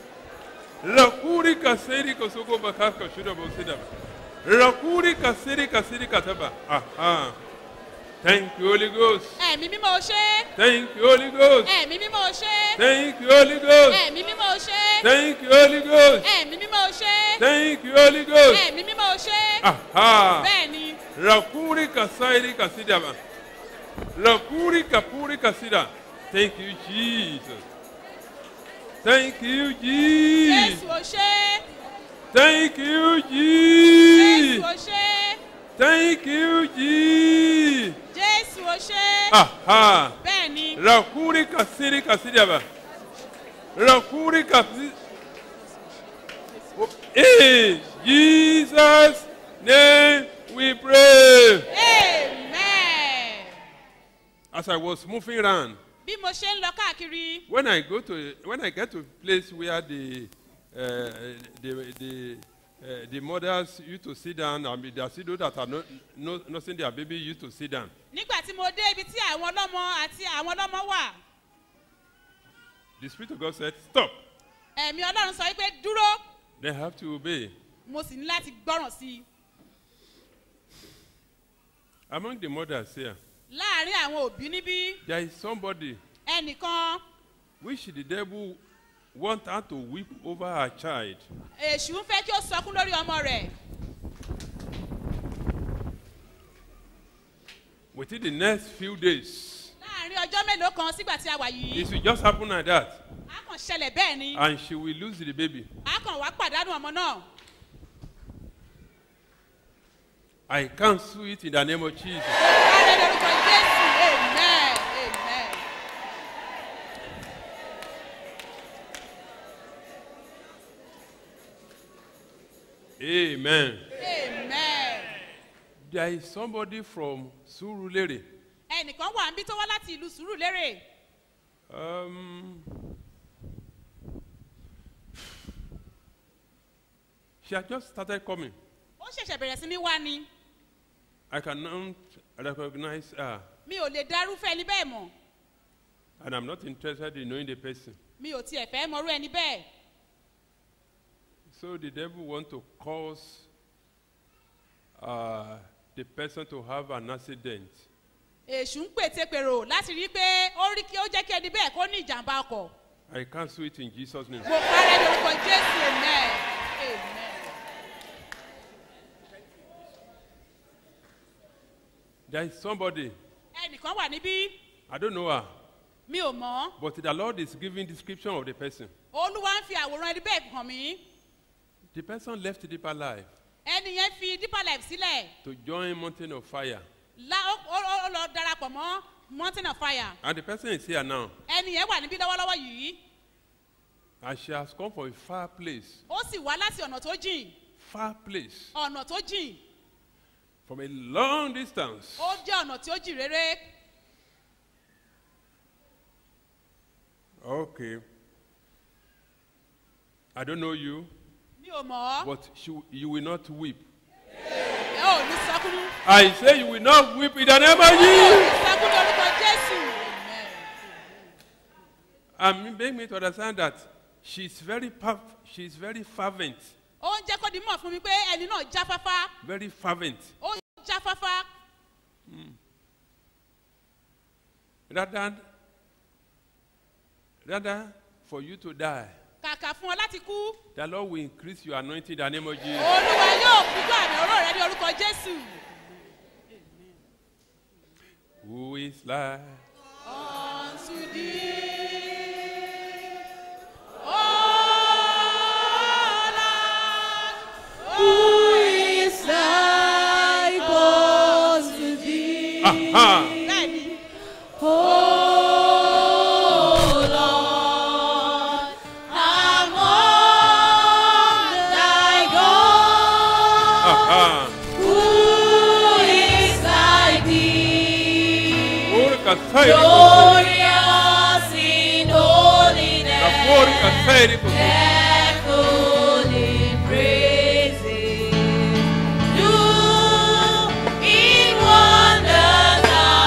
Rakuri ka sairi ka soko bakar ka shida ba sida ba. Rakuri ka sairi ka sairi ka taba. Aha. Thank you, Holy Ghost.
ẹ̀mí mímọ́ ò ṣe é
Thank you, Holy Ghost.
ẹ̀mí mímọ́ ò ṣe é
Thank you, Holy Ghost.
ẹ̀mí mímọ́ ò ṣe é
Thank you, Holy Ghost.
ẹ̀mí mímọ́ ò ṣe é
Thank you, Holy Ghost.
ẹ̀mí mímọ́ ò ṣe é
Aha.
bẹ́ẹ̀ ni
Rakuri ka sairi ka sida ba. Rakuri ka puri ka sida. Thank you, Jesus. Thank you, Jesus.
jésù ò ṣe é
Thank you,
jésù
Jesus.
ò ṣe é
Thank you, Jesus.
jésù ò ṣe é
Aha.
bẹ́ẹ̀ ni
Rakuri ka siri ka sida ba. Rakuri ka si- Oh, In Jesus' name we pray.
amen
As I was moving around,
bí mo ṣe ń lọ káàkiri
when I go to when I get to a place where the uh, the the uh, the mothers used to sit down and the are still those that are not no, nursing their baby used to sit down.
nígbà tí mo dé ibi tí àwọn ọlọ́mọ àti àwọn ọlọ́mọ wà
The spirit of God said, "Stop."
ẹ̀mí ọlọ́run sọ wípé dúró
They have to obey.
mo sì ní láti gbọ́ràn sí i
Among the mothers here,
láàárín àwọn òbí níbí
there is somebody
ẹnìkan
which the devil want her to weep over her child.
èṣù ń fẹ́ kí ó sọkún lórí ọmọ rẹ̀
Within the next few days,
láàárín ọjọ́ mélòó kan sígbà tí a wà yìí
it will just happen like that,
a kàn ṣẹlẹ̀ bẹ́ẹ̀ ni
and she will lose the baby.
a kàn wá pàdánù ọmọ náà
I cancel it in the name of Jesus.
Ààrẹ lórúkọ Jésù amen amen.
Amen.
amen.
There is somebody from Surulere.
ẹnìkan wà níbí tó wá láti ìlú sùúrùlérè
Um, she had just started coming.
ó ṣẹ̀ṣẹ̀ bẹ̀rẹ̀ sí ní wá ni
I cannot recognize her,
mi ò lè darúfẹ́ ẹni bẹ́ẹ̀ mọ̀
and I'm not interested in knowing the person.
mi ò tiẹ̀ fẹ́ mọrú ẹni bẹ́ẹ̀
So the devil want to cause uh, the person to have an accident.
èṣù ń pètèpèrò láti rí i pé ó rí kí ó jẹ́ kí ẹni bẹ́ẹ̀ kó ní ìjàmbá ọkọ̀
I cancel it in Jesus' name.
mo parẹ́ lórúkọ jésù amen amen.
There is somebody,
ẹnìkan wà níbí
I don't know her,
mi ò mọ̀
but the Lord is giving description of the person.
olúwa ń fi àwòrán ẹni bẹ́ẹ̀ hàn mí
The person left deeper life
ẹni yẹn fi deeper life sílẹ̀
to join mountain of fire.
lá ó ó- ó lọ darapọ̀ mọ́ mountain of fire
And the person is here now.
ẹni yẹn wà níbí lọ́wọ́lọ́wọ́ yìí
And she has come from a far place.
ó sì wá láti ọ̀nà tó jìn
Far place.
ọ̀nà tó jìn
From a long distance.
ó jẹ́ ọ̀nà tí ó jìn rere
Okay. I don't know you,
mi ò mọ̀ ọ́
but she, you will not weep.
ẹ ò ní sọkúnú
I say you will not weep in the name of
ẹ ò
Jesus.
ní sọkúnú lórúkọ jésù amen.
And make me to understand that she's very, perf- she's very fervent.
ó ń jẹ́ kó di mọ̀ fún mi pé ẹni náà jáfáfá
Very fervent.
ó jáfáfá
Rather, rather for you to die,
kàkà fún ọ láti kú
the Lord will increase your anointing in the name of Jesus.
olúwa yóò fújú àmì ọ̀rọ̀ rẹ ní orúkọ jésù.
Who is like
unto thee.
Who is like unto thee?
Aha.
Bẹ́ẹ̀ni,
Oh Lord, among thy gods,
Aha.
who is like thee?
Ora kasai riko.
Glorious in holiness,
Kafori kasai riko.
careful in praises, do in wonders,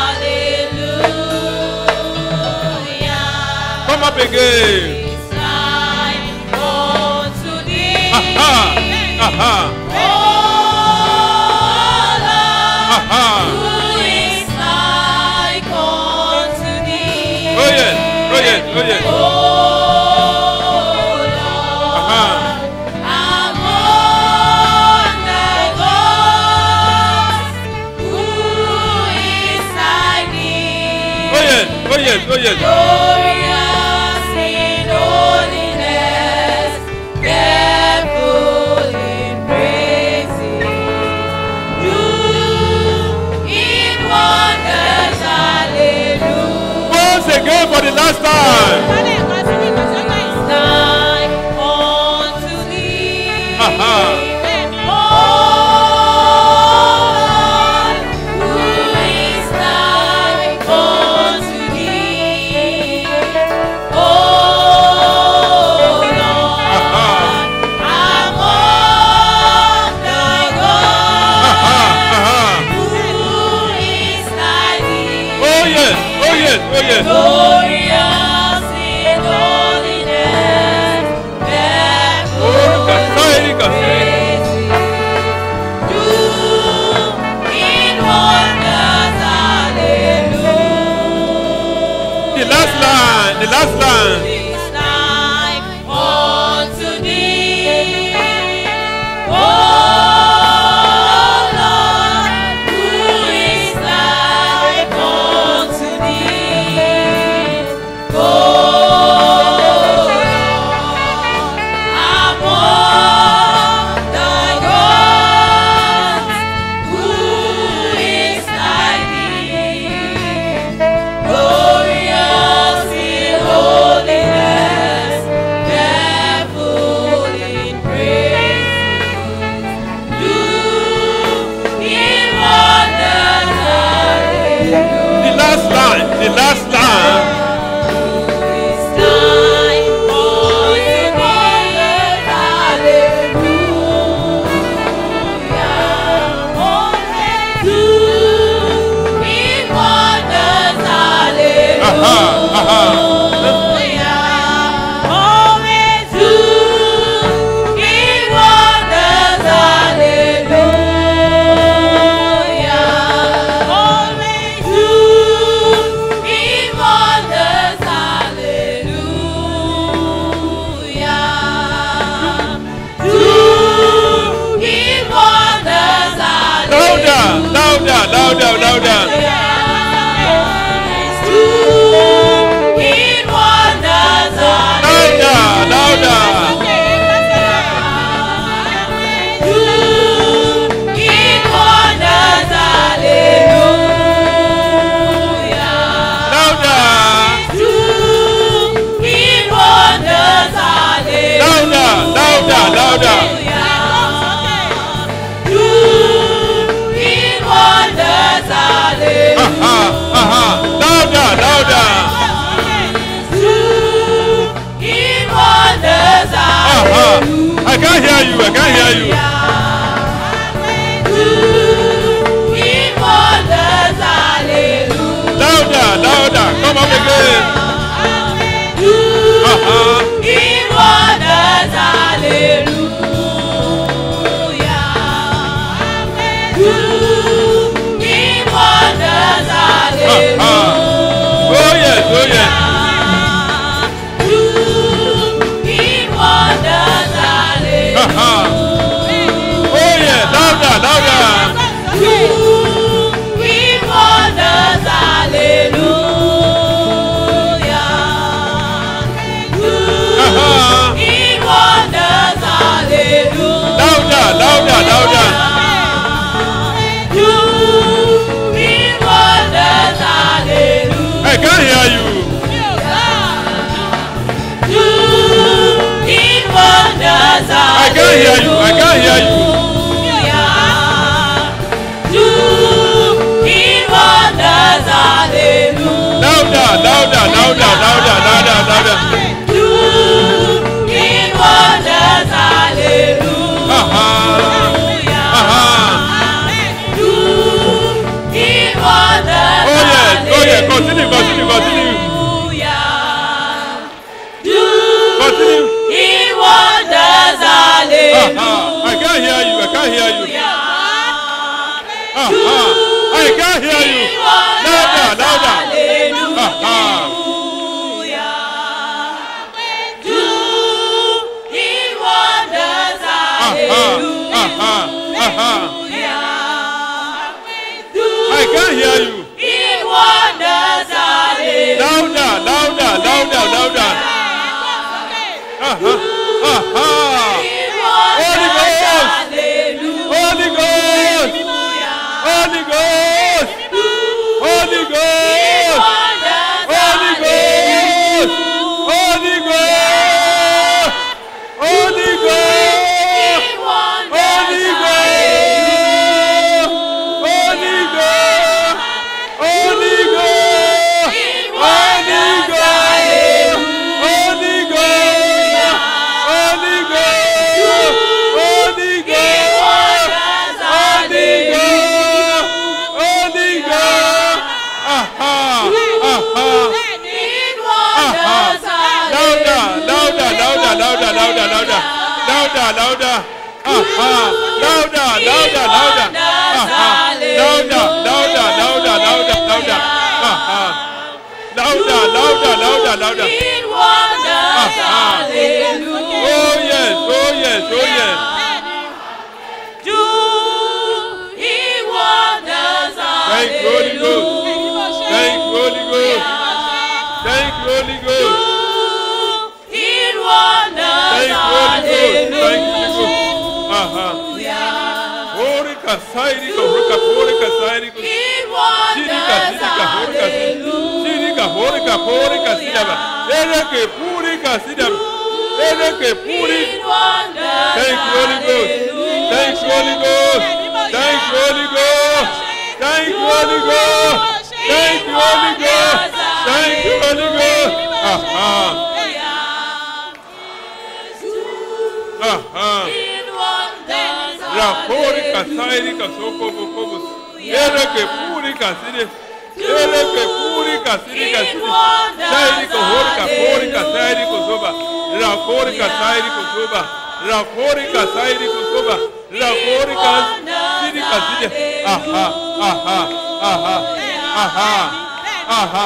hallelujah.
Come up again.
It's like unto thee.
Aha. Aha.
Oh Lord,
Aha.
who is like unto thee?
Oh yes. Oh yes. Oh yes.
Oh Lord,
Aha.
among thy gods, who is like thee?
Oh yes. Oh yes. Oh yes.
Glorious in holiness, careful in praises, do in wonders, hallelujah.
Once again for the last time.
It's like unto thee.
Aha.
Oh, who is like unto thee? Oh, Lord, among thy gods, who is like thee?
Oh yes. Oh yes. Oh yes.
Glorious in holiness,
Ora kasai kasai.
do in wonders, hallelujah.
The last line. The last line.
Is like unto thee, oh Lord, who is like unto thee, oh Lord, among thy gods, who is like thee? Glorious in holiness,
oh yes. Ha, ha. Oh yeah, louder, louder. Louder, louder, louder. I can't hear you. I can't hear you. I can't hear you. Louder, louder, louder, louder, louder, louder. Aha. Aha. Oh yes, oh yes, continue, continue, continue. Continue. Aha. I can't hear you. I can't hear you. Aha. I can't hear you. Louder, louder. Aha. Aha. Aha. Aha. I can't hear you. Louder, louder, louder, louder. Aha. Aha. Holy Ghost. Holy Ghost. Holy Ghost. Holy Ghost. Holy Ghost. Holy Ghost. Holy Ghost. Holy Ghost. Holy Ghost. Holy Ghost. Holy Ghost. Holy Ghost. Holy Ghost. Holy Ghost. Holy Ghost. Holy Ghost. Aha. Aha. Aha. Louder, louder, louder, louder, louder, louder. Louder, louder. Aha. Louder, louder, louder. Aha. Louder, louder, louder, louder, louder. Aha. Louder, louder, louder, louder. Aha. Oh yes, oh yes, oh yes. Thank you, Holy Ghost. Thank you, Holy Ghost. Thank you, Holy Ghost. Thank you, Holy Ghost. Thank you, Holy Ghost. Aha. Horika, sairika, horika, horika, sairika. Shirika, shirika, horika, shirika, horika, horika, sidaba. Ereke, purika, sidaba. Ereke, puri. Thank you, Holy Ghost. Thank you, Holy Ghost. Thank you, Holy Ghost. Thank you, Holy Ghost. Thank you, Holy Ghost. Thank you, Holy Ghost. Aha. Aha. Rapori kasairi kasoko bokobo. Ereke puri kasiri. Ereke puri kasiri kasiri. Sairi kohori kapori kasairi kosoba. Rapori kasairi kosoba. Rapori kasairi kosoba. Rapori kasiri kasiri. Aha. Aha. Aha. Aha. Aha.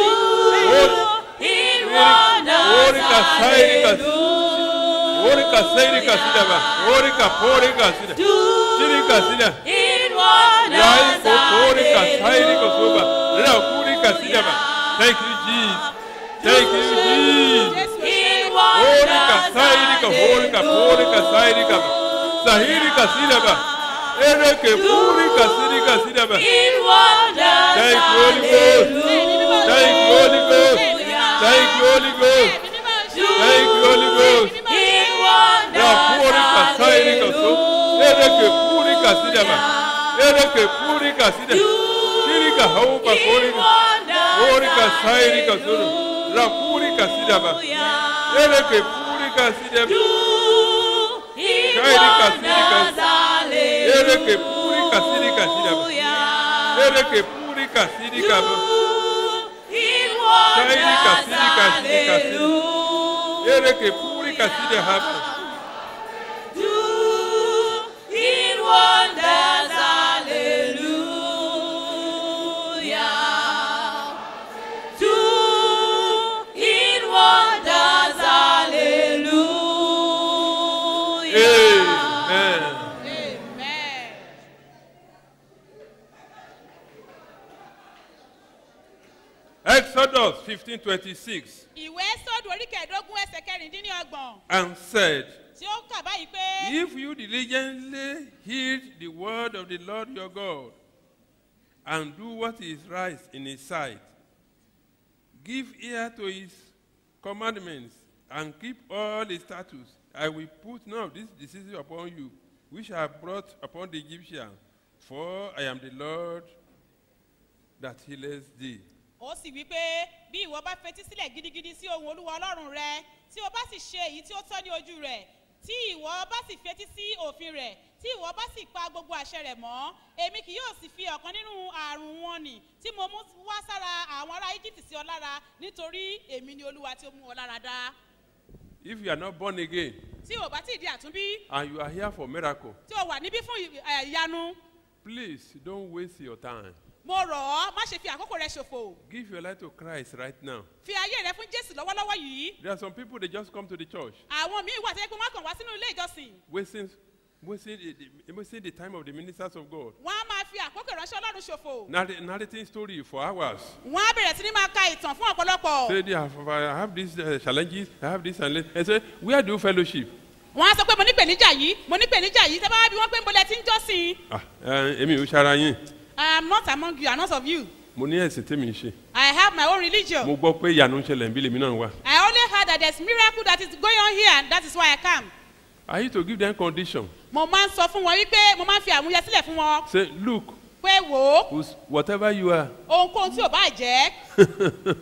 Ori kasairi kasiri. Ori kasairi kasiri ba. Ori kapori kasiri. Siri kasiri. Rai kokori kasairi kosoba. Rapori kasiri ba. Thank you, Jesus. Thank you, Jesus. Ori kasairi ka hori kapori kasairi ka. Sahiri kasiri ba. Ereke puri kasiri kasiri ba. Thank you, Holy Ghost. Thank you, Holy Ghost. Thank you, Holy Ghost. Thank you, Holy Ghost. Rapori kasairi kaso. Ereke puri kasiri ba. Ereke puri kasiri. Shiri ka hau bakori. Ori kasairi kaso. Rapuri kasiri ba. Ereke puri kasiri ba. Kairi kasiri kaso. Ereke puri kasiri kasiri ba. Ereke puri kasiri kaso. Kairi kasiri kasiri kasiri. Ereke puri kasiri hapa. fifteen twenty-six
ìwé sódù orí kẹẹ̀ẹ́dógún ẹsẹ̀ kẹrìndínlọ́gbọ̀n
and said,
tí ó kà báyìí pé
If you diligently heed the word of the Lord your God and do what is right in his sight, give ear to his commandments and keep all his statutes, I will put none of these diseases upon you, which I have brought upon the Egyptians, for I am the Lord that healeth thee.
ó sì wí pé bí ìwọ bá fetí sílẹ̀ gidigidi sí ohun olúwa ọlọ́run rẹ tí o bá sì ṣe èyí tí ó tọ́ ní ojú rẹ̀ tí ìwọ bá sì fetí sí òfin rẹ̀ tí ìwọ bá sì pa gbogbo àṣẹ rẹ̀ mọ́ èmi kì yóò sì fi ọ̀kan nínú àrùn wọn nì tí mo mú wá sára àwọn ará egypt sí ọ lára nítorí èmi ni olúwa tí ó mú ọ lára dá
If you are not born again
tí o bá tí ì di àtúnbí
and you are here for miracle,
tí o wà níbí fún ì- ẹ̀, ìyanu
please don't waste your time.
mo rọ̀ ọ́ má ṣe fi àkókò rẹ ṣòfò
Give your life to Christ right now.
fi ayé rẹ fún jésù lọ́wọ́lọ́wọ́ yìí
There are some people they just come to the church,
àwọn míì wà tẹ́lẹ̀ pé wọ́n kàn wá sínú ilé ìjọsìn
wasting, wasting, the, the- wasting the time of the ministers of God,
wọ́n á máa fi àkókò ìránṣẹ́ ọlọ́run ṣòfò
narr- narrating story for hours.
wọ́n á bẹ̀rẹ̀ sí ní máa ka ìtàn fún ọ̀pọ̀lọpọ̀
Say, they have, I have these uh, challenges, I have this and that. And say, where do you fellowship?
wọ́n á sọ pé mo ní pèníjà yìí mo ní pèníjà yìí tẹ́ bá wá bí wọ́n pé ń bolẹ̀ tí ń jọ́sìn
Ah, eh, èmi ò ṣara yín.
I am not among you I am not of you
Mo ní ẹ̀sìn tèmi ń ṣe.
I have my own religion
Mo gbọ́ pé ìyanu ń ṣẹlẹ̀ ń bí lèmi náà wà.
I only heard that there is miracle that is going on here and that is why I come
I used to give them condition.
mo máa ń sọ fún wọn wípé mo máa ń fi àmúyẹ sílẹ̀ fún wọn
Say, look,
pé wò ó
who's- whatever you are,
ohunkóhun tí ò bá jẹ́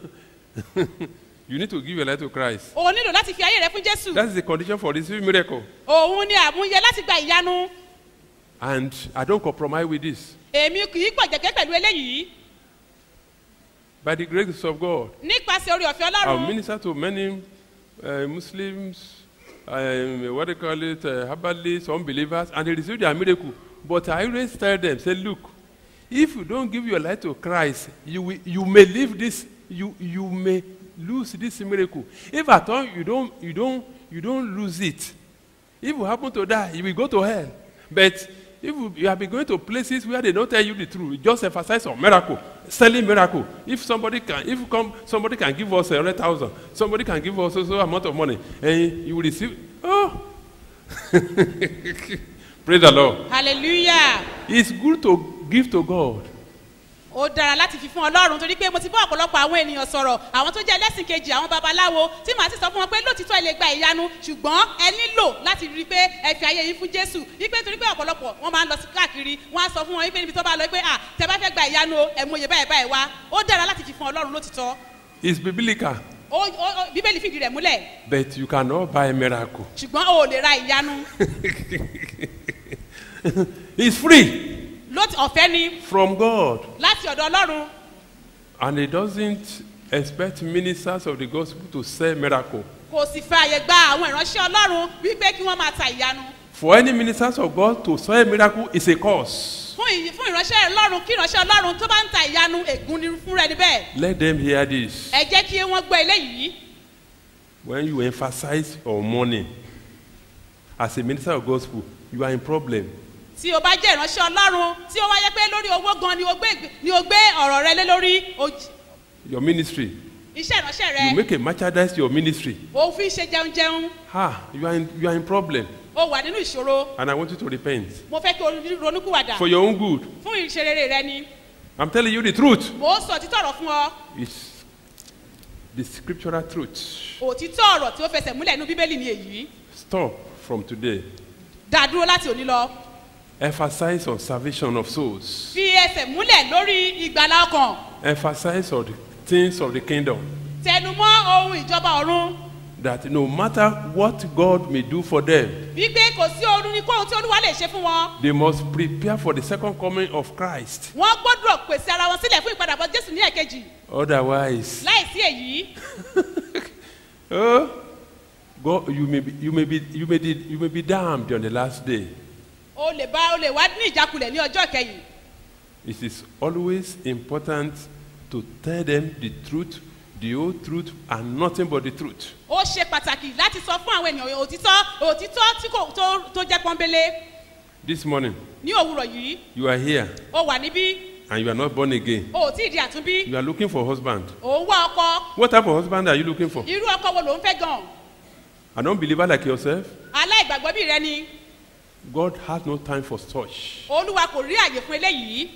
you need to give your life to Christ.
o nílò láti fi ayé rẹ fún jésù
That is the condition for receiving miracle.
òun ni àmúyẹ láti gba ìyanu
And I don't compromise with this.
èmi kì í gbọ̀jẹ̀gẹ́ pẹ̀lú eléyìí
By the grace of God,
nípasẹ̀ orí ọ̀fẹ́
I'll
ọlọ́run
minister to many uh, Muslims, um, what they call it, uh, herbalists, unbelievers, and they receive their miracle. But I always tell them, say, look, if you don't give your life to Christ, you, will, you may leave this, you, you may lose this miracle. If at all you don't, you don't, you don't lose it, if you happen to die, you will go to hell. But if you, you have been going to places where they don't tell you the truth, just emphasize on miracle, selling miracle. If somebody can, if come, somebody can give us a hundred thousand, somebody can give us so so amount of money, and you will receive. Oh, praise the Lord.
hallelujah
It's good to give to God.
ó dára láti fi fún ọlọ́run torí pé mo ti bá ọ̀pọ̀lọpọ̀ àwọn ènìyàn sọ̀rọ̀ àwọn tó jẹ́ ẹlẹ́sìn kejì àwọn babaláwo tí màá sì sọ fún wọn pé lóòtítọ́ ẹ lè gba ìyanu ṣùgbọ́n ẹ nílò láti rí i pé ẹ fi ayé yín fún jésù wípé torí pé ọ̀pọ̀lọpọ̀ wọn máa ń lọ sí káàkiri wọn á sọ fún wọn wípé níbi tó bá lọ wípé à tẹ bá fẹ́ gba ìyanu o ẹ mú iye báyìí báyìí wá ó dára láti fi fún ọlọ́run lóòtítọ́
It's biblical,
ó ó ó- bíbélì fìdí rẹ̀ múlẹ̀
but you cannot buy a miracle.
ṣùgbọ́n o ò lè ra ìyanu
It's free
lóòtí ọ̀fẹ́ ni
from God,
láti ọ̀dọ̀ ọlọ́run
and He doesn't expect ministers of the gospel to sell miracle.
kò sì fẹ́ àyè gba àwọn ìránṣẹ́ ọlọ́run wípé kí wọ́n máa ta ìyanu
For any ministers of God to sell miracle is a curse.
fún ìyí fún ìránṣẹ́ ọlọ́run kí ìránṣẹ́ ọlọ́run tó bá ń ta ìyanu ègún ni fúnra ẹni bẹ́ẹ̀
Let them hear this.
ẹ jẹ́ kí wọ́n gbọ́ eléyìí
When you emphasize on money as a minister of gospel, you are in problem.
tí o bá jẹ́ ìránṣẹ́ ọlọ́run tí ó wáyé pé lórí owó gan ni o gbé ni o gbé ọ̀rọ̀ rẹ lé lórí o j-
Your ministry,
iṣẹ́ ìránṣẹ́
you
rẹ
make a merchandise your ministry.
o fi ṣe jẹun jẹun
Ah, you are in, you are in problem,
o wà nínú ìṣòro
and I want you to repent
mo fẹ́ kí o ronúkúwàdà
for your own good.
fún ìṣerere rẹ ni
I'm telling you the truth.
mo ń sọ òtítọ́ ọ̀rọ̀ fún ọ
It's the scriptural truth.
òtítọ́ ọ̀rọ̀ tí ó fẹsẹ̀ múlẹ̀ nínú bíbélì ni èyí
Stop from today.
dá dúró láti òní lọ
Emphasize on salvation of souls.
fi ẹsẹ̀ múlẹ̀ lórí ìgbàlá ọkàn
Emphasize on the things of the kingdom.
tẹnumọ́ ohun ìjọba ọ̀run
That no matter what God may do for them,
wípé kò sí orun ní kóhun tí olúwa lè ṣe fún wọn
they must prepare for the second coming of Christ.
wọ́n gbọ́dọ̀ pèsè ara wọn sílẹ̀ fún ìpadàbọ̀ jésù ní ẹ̀kejì
Otherwise,
láìsí èyí
oh, God, you may be, you may be, you may be, you may be damned on the last day.
o lè bá o lè wá ní ìjákulẹ̀ ní ọjọ́ kẹyìn
It is always important to tell them the truth, the whole truth, and nothing but the truth.
ó ṣe pàtàkì láti sọ fún àwọn ènìyàn òtítọ́ òtítọ́ tí kò tó tó jẹ́ pọ́nbélé
This morning,
ní òwúrọ̀ yìí
you are here.
ó wà níbí
and you are not born again,
o ò tí ì di àtúnbí
you are looking for husband.
ò ń wá ọkọ
What type of husband are you looking for?
irú ọkọ wo ló ń fẹ́ gan
An unbeliever like yourself?
aláìgbàgbọ́ bí rẹ ni
God has no time for such.
olúwa kò rí àyè fún eléyìí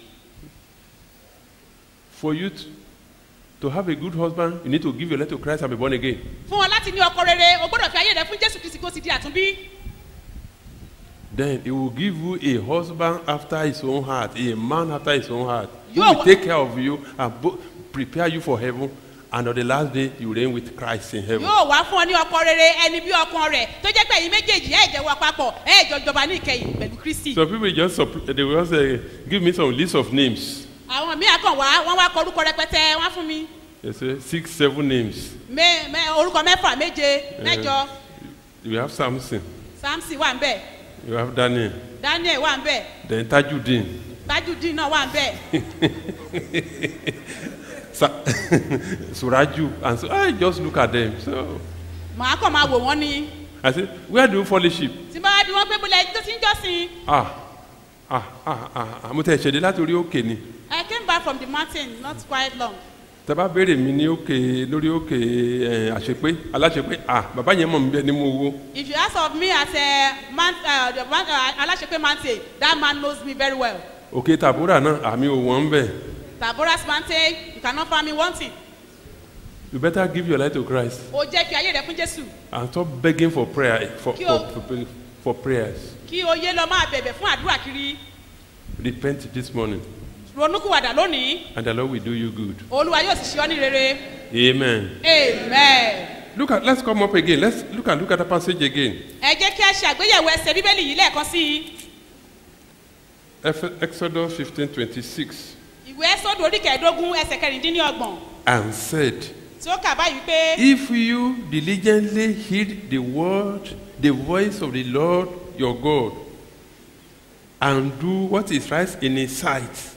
For you to, to have a good husband, you need to give your life to Christ and be born again.
fún ọ láti ní ọkọ rere o gbọ́dọ̀ fi ayé rẹ fún jésù kristi kó o sì di àtúnbí
Then he will give you a husband after his own heart, a man after his own heart. He
You are
will
wa-
take care of you and bo- prepare you for heaven. And on the last day, you reign with Christ in heaven.
yóò wá fún ọ ní ọkọ rere ẹni bí ọkàn rẹ tó jẹ́ pé ẹ̀yin méjèèjì ẹ̀ jẹ́ wà papọ̀ ẹ̀ jọ jọba ní ìkẹyìn pẹ̀lú kristi
Some people just suppl- they will just uh, give me some list of names.
àwọn míì akàn wá wọ́n wá kọ orúkọ rẹpẹtẹ wọ́n á fún mi
They say six, seven names.
mẹ mẹ orúkọ mẹ́fà méje mẹ́jọ
You have Samson,
samson wà ń bẹ̀
you have Daniel,
daniel wà ń bẹ̀
then Tajudeen,
tajudeen náà wà ń bẹ̀
Sa- Suraju, and so I just look at them. So
màá kàn máa wò wọ́n ni
I say, where do you fellowship?
tí bá wá bí wọ́n pé bólẹ̀ tó ti ń jọ́sìn
Ah, ah, ah, ah, ah, mo tẹ̀ ṣẹ̀dé láti orí òkè ni.
i came back from the mountain not quite long
tẹ bá béèrè mi ní òkè lórí òkè ẹ àṣepé aláṣepé ah bàbá yẹn mọ̀ mí bẹ́ẹ̀ ni mo wo
if you ask of me as a man uh, the man uh, alasepe mountain that man knows me very well
òkè tàbúrà náà àmì òwò ń bẹ̀
taboras mountain you cannot find me wanting
you better give your life to Christ
o jẹ́ fi ayé rẹ fún jésù
and stop begging for prayer for
Kí
for,
o-
for, for prayers
kí o yé lọ máa bẹ̀bẹ̀ fún àdúrà kiri
repent this morning
ronúkúwàdà lónìí
and the Lord will do you good
olúwa yóò sì ṣe ọ́ ní rere
amen.
amen.
look at let's come up again let's look at look at the passage again
ẹ jẹ́ kí a ṣe àgbéyẹ̀wò ẹsẹ̀ bíbélì yìí lẹ́ẹ̀kan sí i
Eph- Exodus fifteen twenty six
ìwé sọ́dọ̀ orí kẹẹ̀ẹ́dógún ẹsẹ̀ kẹrìndínlọ́gbọ̀n
and said.
tí ó kà báyìí pé
If you diligently heed the word, the voice of the Lord your God, and do what is right in his sight,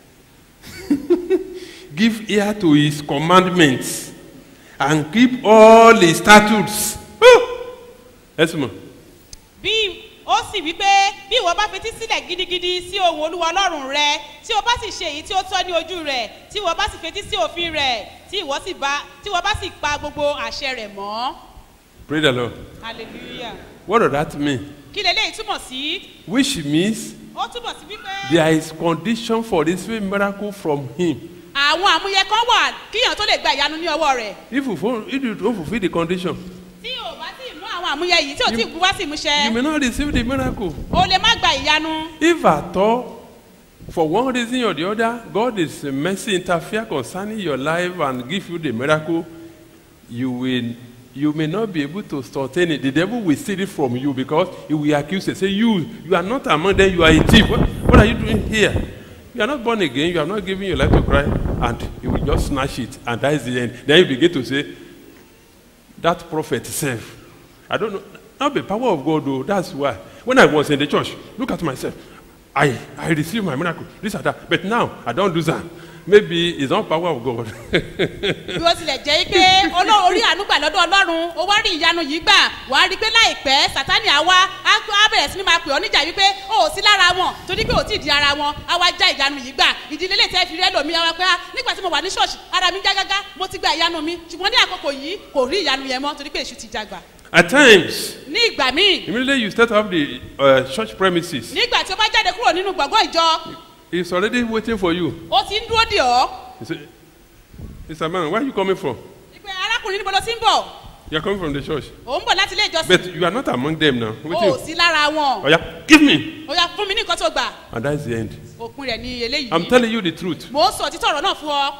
give ear to his commandments, and keep all his statutes. Yes, ma'am.
bí ó sì wí pé bí ìwọ bá fetí sílẹ̀ gidigidi sí ohun olúwa ọlọ́run rẹ tí o bá sì ṣe èyí tí ó tọ́ ní ojú rẹ̀ tí ìwọ bá sì fetí sí òfin rẹ̀ tí ìwọ sì bá tí ìwọ bá sì pa gbogbo àṣẹ rẹ̀ mọ́
Praise the Lord.
hallelujah
What does that mean?
kí leléyìí túmọ̀ sí
Which means
ó túmọ̀ sí wípé
there is condition for receiving miracle from him.
àwọn àmúyẹ kan wà kíyàn tó lè gba ìyanu ní ọwọ́ rẹ̀
If you, fo- if you don't fulfill the condition,
tí o bá sì mú àwọn àmúyẹ yìí tí o ti bu wá sí
you
ìmúṣẹ
may not receive the miracle.
o lè má gba ìyanu
If at all, for one reason or the other, God is a mercy interfere concerning your life and give you the miracle, you will you may not be able to sustain it. The devil will steal it from you because he will accuse you. Say, you you are not among them, you are a thief. What, what are you doing here? You are not born again, you are not giving your life to Christ, and he will just snatch it, and that is the end. Then you begin to say, that prophet self. I don't know. Not the power of God, though. That's why. When I was in the church, look at myself. I, I received my miracle, this and that. But now, I don't do that. Maybe it's not power of God.
bí ó tilẹ̀ jẹ́ pé Ọlọ́run- orí àánú gbà lọ́dọ̀ ọlọ́run o wá rí ìyanu yìí gbà wà á rí i pé láìpẹ́ sátani àwa á á bẹ̀rẹ̀ sí ni máa pè ọ́ níjà wípé o ò sí lára wọn torí pé o ti di ara wọn á wá já ìyanu yìí gbà ìdílé lè tẹ́ fi rí ẹlòmíì á wá pé ah nígbà tí mo wà ní ṣọ́ọ̀ṣì ara mi já gágá mo ti gba ìyanu mi ṣùgbọ́n ní àkókò yìí kò rí ìyanu yẹn mọ́ torí pé èṣù ti jagbà
At times,
ní ìgbà míì
immediately you start off the uh, church premises,
nígbà tí o bá jáde kúrò nínú gbọ̀ngàn ìjọ
it's already waiting for you.
o ti ń dúró dì ọ́
You say, Mr. Man, where are you coming from?
pé arákùnrin níbo ló ti ń bọ̀
You're coming from the church.
ò ń bọ̀ láti ilé ìjọsìn
But you are not among them now.
o ò
Waiting.
sí lára wọn
Oh, yeah. Give me.
o yà fún mi ní nǹkan tó gbà
And that's the end.
òpin rẹ̀ ní eléyìí
I'm telling you the truth.
mò ń sọ òtítọ́ ọ̀rọ̀ náà fún ọ.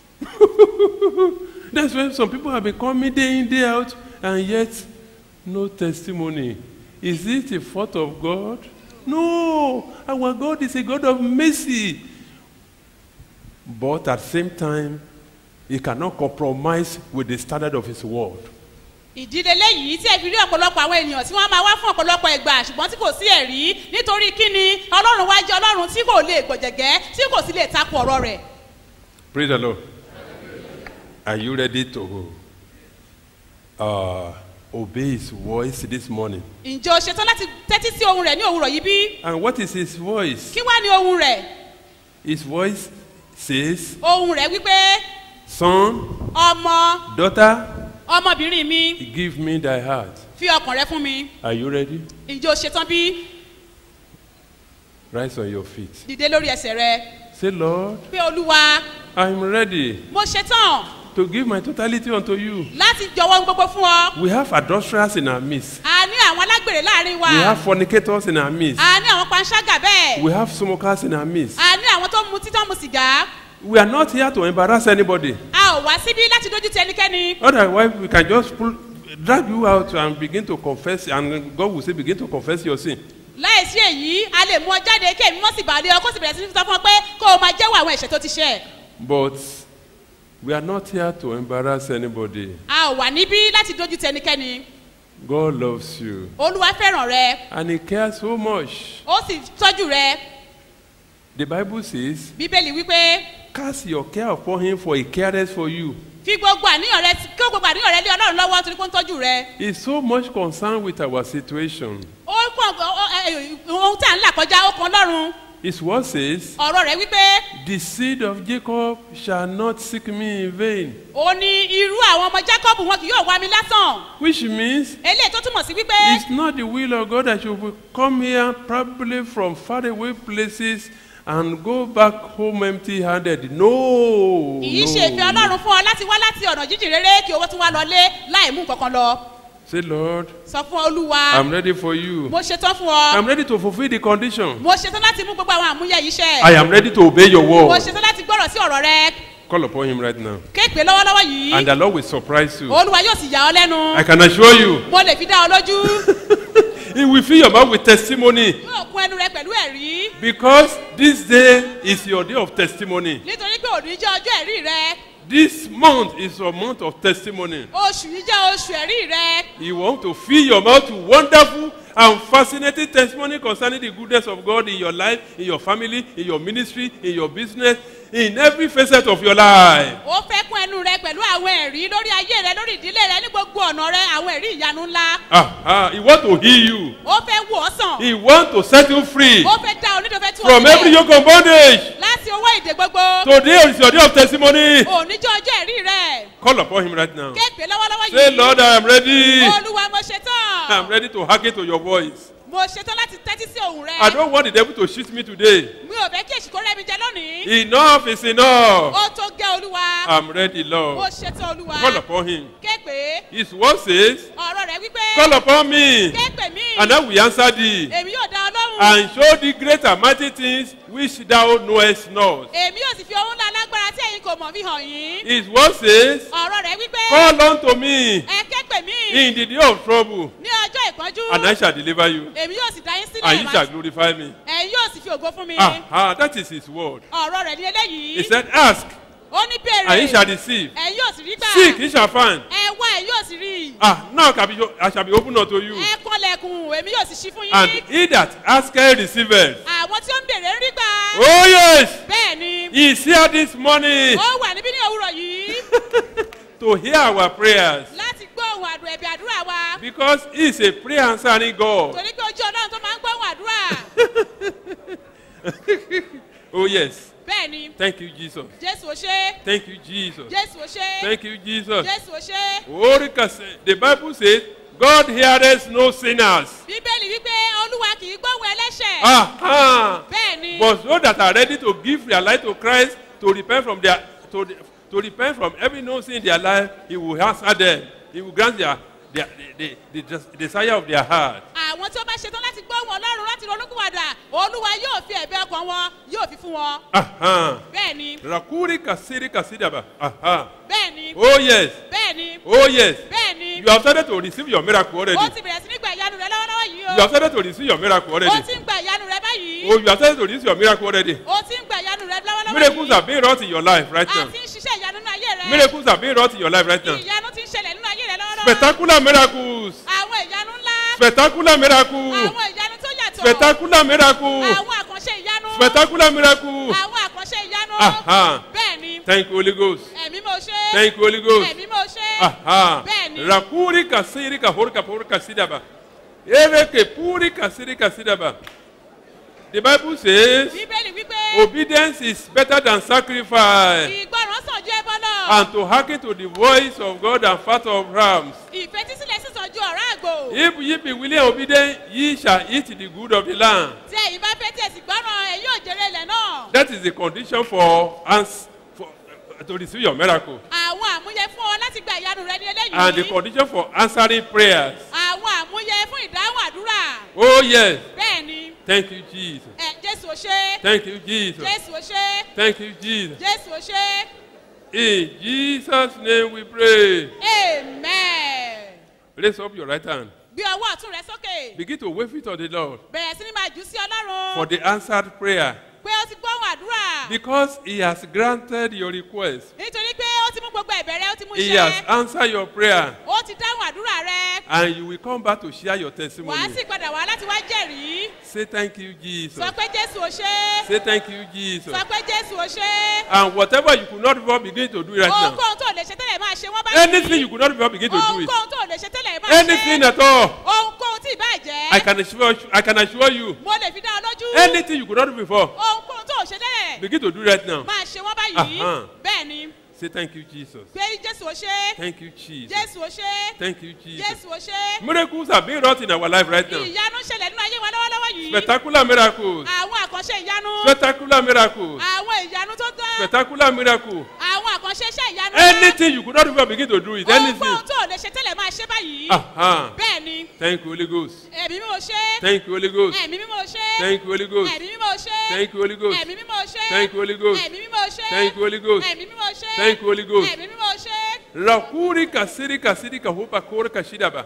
That's when some people have been coming day in, day out, and yet no testimony. Is it a fault of God? No. Our God is a God of mercy. But at the same time, He cannot compromise with the standard of His word.
ìdílé léyìí tí ẹ fi rí ọ̀pọ̀lọpọ̀ àwọn ènìyàn tí wọ́n máa wá fún ọ̀pọ̀lọpọ̀ ìgbà ṣùgbọ́n tí kò sí ẹ̀rí nítorí kíni ọlọ́run wá jẹ́ ọlọ́run tí kò lè gbọ̀jẹ̀gẹ́ tí kò sì lè takò ọ̀rọ̀ rẹ̀.
Praise the Lord. Are you ready to uh, obey His voice this morning?
ǹjẹ́ o ṣetán láti tẹ́tí sí ohun rẹ̀ ní òwúrọ̀ yìí bí?
And what is His voice?
kí wá ní ohun rẹ̀?
His voice says,
ohun rẹ̀ wípé
Son,
ọmọ
daughter,
ọmọbìnrin mi
give me thy heart.
fi ọkàn rẹ fún mi
Are you ready?
ìjọ ṣetán bí
Rise on your feet.
dìde lórí ẹsẹ̀ rẹ
Say, Lord,
pé olúwa
I'm ready
mo ṣetán
to give my totality unto you.
láti jọwọ́ ohun gbogbo fún ọ
We have adulterers in our midst.
a ní àwọn alágbèrè láàrin wa
We have fornicators in our midst.
a ní àwọn panṣágà bẹ́ẹ̀
We have smokers in our midst.
a ní àwọn tó ń mu títọ́ mu sìgá
We are not here to embarrass anybody.
a ò wá síbí láti dójú ti ẹnikẹ́ni
Otherwise, we can just pull, drag you out and begin to confess, and God will say, begin to confess your sin.
láìsí èyí a lè mú ọ jáde kí èmi mọ́ sì bàálẹ̀ ọ kó sì bẹ̀rẹ̀ sí ní sọ fún ọ pé kó o máa jẹ́wọ́ àwọn ẹ̀ṣẹ̀ tó ti ṣẹ̀
But we are not here to embarrass anybody.
a ò wà níbí láti dójú ti ẹnikẹ́ni
God loves you,
olúwa fẹ́ràn rẹ
and He cares so much.
ó sì tọ́jú rẹ
The Bible says,
bíbélì wípé
Cast your care upon Him, for He cares for you.
fi gbogbo àníyàn rẹ kí gbogbo àníyàn rẹ lé ọlọ́run lọ́wọ́ torí pé ó ń tọ́jú rẹ
He's so much concerned with our situation.
ó kàn ó- ẹ- ohun tí à ń là kọjá ó kan ọlọ́run
His word says,
ọ̀rọ̀ rẹ̀ wípé
The seed of Jacob shall not seek me in vain.
ó ní irú àwọn ọmọ jacob wọn kì yóò wá mi lásán
Which means
eléyìí tó túmọ̀ sí wípé
it's not the will of God that you will come here probably from faraway places and go back home empty handed. No.
kì í ṣe ìfẹ́
no.
ọlọ́run fún ọ láti wá láti ọ̀nà jíjìn rere kí owó tún wá lọlé láì mú nǹkan kan lọ
Say, Lord,
sọ fún olúwa
I'm ready for you.
mo ṣetán fún ọ
I'm ready to fulfill the condition.
mo ṣetán láti mú gbogbo àwọn àmúyẹ yìí ṣẹ
I am ready to obey your
mo
word.
ṣetán láti gbọ́rọ̀ sí ọ̀rọ̀ rẹ
Call upon him right now.
kéèpé lọ́wọ́lọ́wọ́ yìí
And the Lord will surprise you.
olúwa yóò sì yà ọ lẹ́nu
I can assure you,
mo lè fi dá ọ lójú
He will fill your mouth with testimony.
yóò kún ẹnu rẹ pẹ̀lú ẹ̀rí
Because this day is your day of testimony.
nítorí pé òní jẹ́ ọjọ́ ẹ̀rí rẹ
This month is a month of testimony.
oṣù yìí jẹ́ oṣù ẹ̀rí rẹ
You want to fill your mouth with wonderful and fascinating testimony concerning the goodness of God in your life, in your family, in your ministry, in your business, in every facet of your life.
ó fẹ́ kún ẹnu rẹ pẹ̀lú àwọn ẹ̀rí lórí ayé rẹ lórí ìdílé rẹ ní gbogbo ọ̀nà rẹ àwọn ẹ̀rí ìyanu ńlá
Ah, ah, he want to heal you.
ó fẹ́ wò ọ́ sàn
He want to set you free
ó fẹ́ dá onídò fẹ́ tú ọ
from every yoke of bondage.
láti owó ìdè gbogbo
Today is your day of testimony.
òní jẹ́ ọjọ́ ẹ̀rí rẹ
Call upon him right now.
kéèpé lọ́wọ́lọ́wọ́
Say,
yìí
Lord, I am ready.
olúwa mo ṣetán
I'm ready to hearken to your voice.
mo ṣetán láti tẹ́tí sí ohùn rẹ
I don't want the devil to shoot me today.
mi ò fẹ́ kí èsì kó rẹ́ mi jẹ lónìí
Enough is enough.
ó tó gẹ́ olúwa
I'm ready,
mo
Lord.
ṣetán olúwa
Call upon him.
kéèpé
His word says,
ọ̀rọ̀ rẹ wípé
Call upon me,
kéèpé mi
and I will answer thee,
èmi yóò dá ọ lóhùn
and show thee great and mighty things which thou knowest not.
èmi yóò sì fi ohun ńlá lágbára tí ẹ̀yin kò mọ̀ fi hàn yín
His word says,
ọ̀rọ̀ rẹ wípé
Call unto me
ẹ kéèpé mi
in the day of trouble,
ní ọjọ́ ìpọ́njú
and I shall deliver you,
èmi yóò sì dá yín sílẹ̀
and you
wá-
shall glorify me.
ẹ̀yin yóò sì fi ògo fún mi
Ah, ah, that is his word.
ọ̀rọ̀ rẹ̀ ní eléyìí
He said, Ask,
ó ní béèrè
and ye shall receive.
ẹ̀yin yóò sì rí gbà
Seek, ye shall find.
ẹ wá ẹ̀yin yóò sì rí
Ah, now can be, I shall be open unto you.
ẹ kọlẹ̀kùn èmi yóò sì ṣí fún
And
yín
he that asketh receiveth.
àwọn tí ó ń béèrè ń rí gbà
Oh, yes.
bẹ́ẹ̀ ni
He is here this morning
ó wà níbí ní òwúrọ̀ yìí
to hear our prayers
láti gbọ́ ohun àdùn ẹ̀bì àdúrà wa
because he is a prayer answering God.
torí pé ojú ọlọ́run tó máa ń gbọ́ ohun àdúrà
Oh, yes.
bẹ́ẹ̀ ni
Thank you, Jesus.
jésù ó ṣe
Thank you, Jesus.
jésù ó ṣe
Thank you, Jesus.
jésù ó ṣe
Oricas, the Bible says, God heareth no sinners.
bíbélì wípé olúwa kì í gbóhùn ẹlẹ́ṣẹ̀
Aha.
bẹ́ẹ̀ ni
But those that are ready to give their life to Christ, to repent from their to, to repent from every no sin in their life, He will answer them. He will grant their, their the, the, the desire of their heart.
àwọn tí ó bá ṣetán láti gbọ́ ohun ọlọ́run láti ronúkúwàdà olúwa yóò fi ẹ̀bẹ̀ ọkàn wọn yóò fi fún wọn
Aha.
bẹ́ẹ̀ ni
Rakuri kasiri kasidaba. Aha.
bẹ́ẹ̀ ni
Oh yes.
bẹ́ẹ̀ ni
Oh yes.
bẹ́ẹ̀ ni
You have started to receive your miracle already.
ó ti bẹ̀rẹ̀ sí ní gba ìyanu rẹ lọ́wọ́lọ́wọ́ yìí o
You have started to receive your miracle
ó
already.
ti ń gba ìyanu rẹ báyìí
Oh, you have started to receive your miracle already.
ó ti ń gba ìyanu rẹ lọ́wọ́lọ́wọ́
Miracles are being wrought in your life right now.
àti ń ṣiṣẹ́ ìyanu nínú ayé rẹ
Miracles are being wrought in your life right now.
ìyanu ti ń ṣẹlẹ̀ nínú ayé rẹ lọ́wọ́lọ́wọ́
Spectacular miracles.
àwọn ìyanu ńlá
Spectacular miracle.
àwọn ìyanu tó yàtọ̀
Spectacular miracle.
àwọn àkànṣe ìyanu
Spectacular miracle.
àwọn àkànṣe ìyanu
Aha.
bẹ́ẹ̀ ni
Thank you, Holy Ghost.
ẹ̀mí mo ṣe
Thank you, Holy Ghost.
ẹ̀mí mo ṣe
Aha.
bẹ́ẹ̀ ni
Rakuri kasiri kahori kapori kasidaba. Ere ke puri kasiri kasidaba. The Bible says
bíbélì wípé
obedience is better than sacrifice
ìgbọràn sàn ju ẹbọ lọ
and to hearken to the voice of God and fat of rams.
ìfetísílẹ̀ sísan ju ọ̀rá àgbò
If ye be willing and obedient, ye shall eat the good of the land.
tí ẹ̀yin bá fẹ́ tí ẹ̀sìn gbọ́ràn ẹ̀ yóò jèrè ilẹ̀ náà
That is the condition for us for, to receive your miracle.
àwọn àmúyẹ fún ọ láti gba ìyanu rẹ ní
And the
eléyìí
condition for answering prayers.
àwọn àmúyẹ fún ìdáhùn àdúrà
Oh, yes.
bẹ́ẹ̀ ni
Thank you, Jesus.
ẹ jésù ò ṣe
Thank you, Jesus.
jésù ò ṣe
Thank you, Jesus.
jésù ò ṣe
In Jesus' name we pray.
amen
Raise up your right hand.
gbé ọwọ́ ọ̀tún rẹ sókè
Begin to wave it to the Lord
bẹ̀rẹ̀ sí ni máa jù sí ọlọ́run
for the answered prayer.
pé ó ti gbóhùn àdúrà
Because He has granted your request.
nítorí pé ó ti mú gbogbo ẹ̀bẹ̀ rẹ ó ti mú
He has
iṣẹ́
answered your prayer.
ó ti dáhùn àdúrà rẹ
And you will come back to share your
wàá
testimony.
sì padà wá láti wá jẹ̀rìí
Say thank you, Jesus.
sọ pé jésù ò ṣe
Say thank you, Jesus.
sọ pé jésù ò ṣe
And whatever you could not before begin to do it right now.
ohunkóhun tó lè ṣe tẹ́lẹ̀ máa ṣe wọ́n báyìí
Anything you could not before begin to do it.
ohunkóhun tó lè ṣe tẹ́lẹ̀ máa ṣe
Anything at all.
ohunkóhun tí ì bá jẹ́
I can assure you, I can assure you.
mo lè fi dá ọ lójú
Anything you could not do before.
ohunkóhun tó ṣe tẹ́lẹ̀
Begin to do right now.
máa ṣe wọ́n báyìí
Uh-huh.
bẹ́ẹ̀ ni
Say thank you, Jesus.
pé jésù ò ṣe
Thank you, Jesus.
jésù ò ṣe
Thank you, Jesus.
jésù ò ṣe
Miracles are being wrought in our life right now.
ìyanu ṣẹlẹ̀ nínú ayé wa lọ́wọ́lọ́wọ́ yìí
Spectacular miracles.
àwọn àkànṣe ìyanu
Spectacular miracles.
àwọn ìyanu tó tán
Spectacular miracle.
àwọn àkànṣe iṣẹ́ ìyanu
Anything you could not before begin to do it. Anything.
ohunkóhun tó lè ṣe tẹ́lẹ̀ máa ṣe báyìí
Uh-huh.
bẹ́ẹ̀ ni
Thank you, Holy Ghost.
ẹ̀mí mímọ́ ṣe
Thank you, Holy Ghost.
ẹ̀mí mímọ́ ṣe
Thank you, Holy Ghost.
ẹ̀mí mímọ́ ṣe
Thank you, Holy Ghost.
ẹ̀mí mímọ́ ṣe
Thank you, Holy Ghost.
ẹ̀mí mímọ́ ṣe
Thank you, Holy Ghost.
ẹ̀mí mímọ́ ṣe
Thank you, Holy Ghost.
ẹ̀mí mímọ́ ṣe
Rakuri kasiri kasiri kahupa kore kashidaba.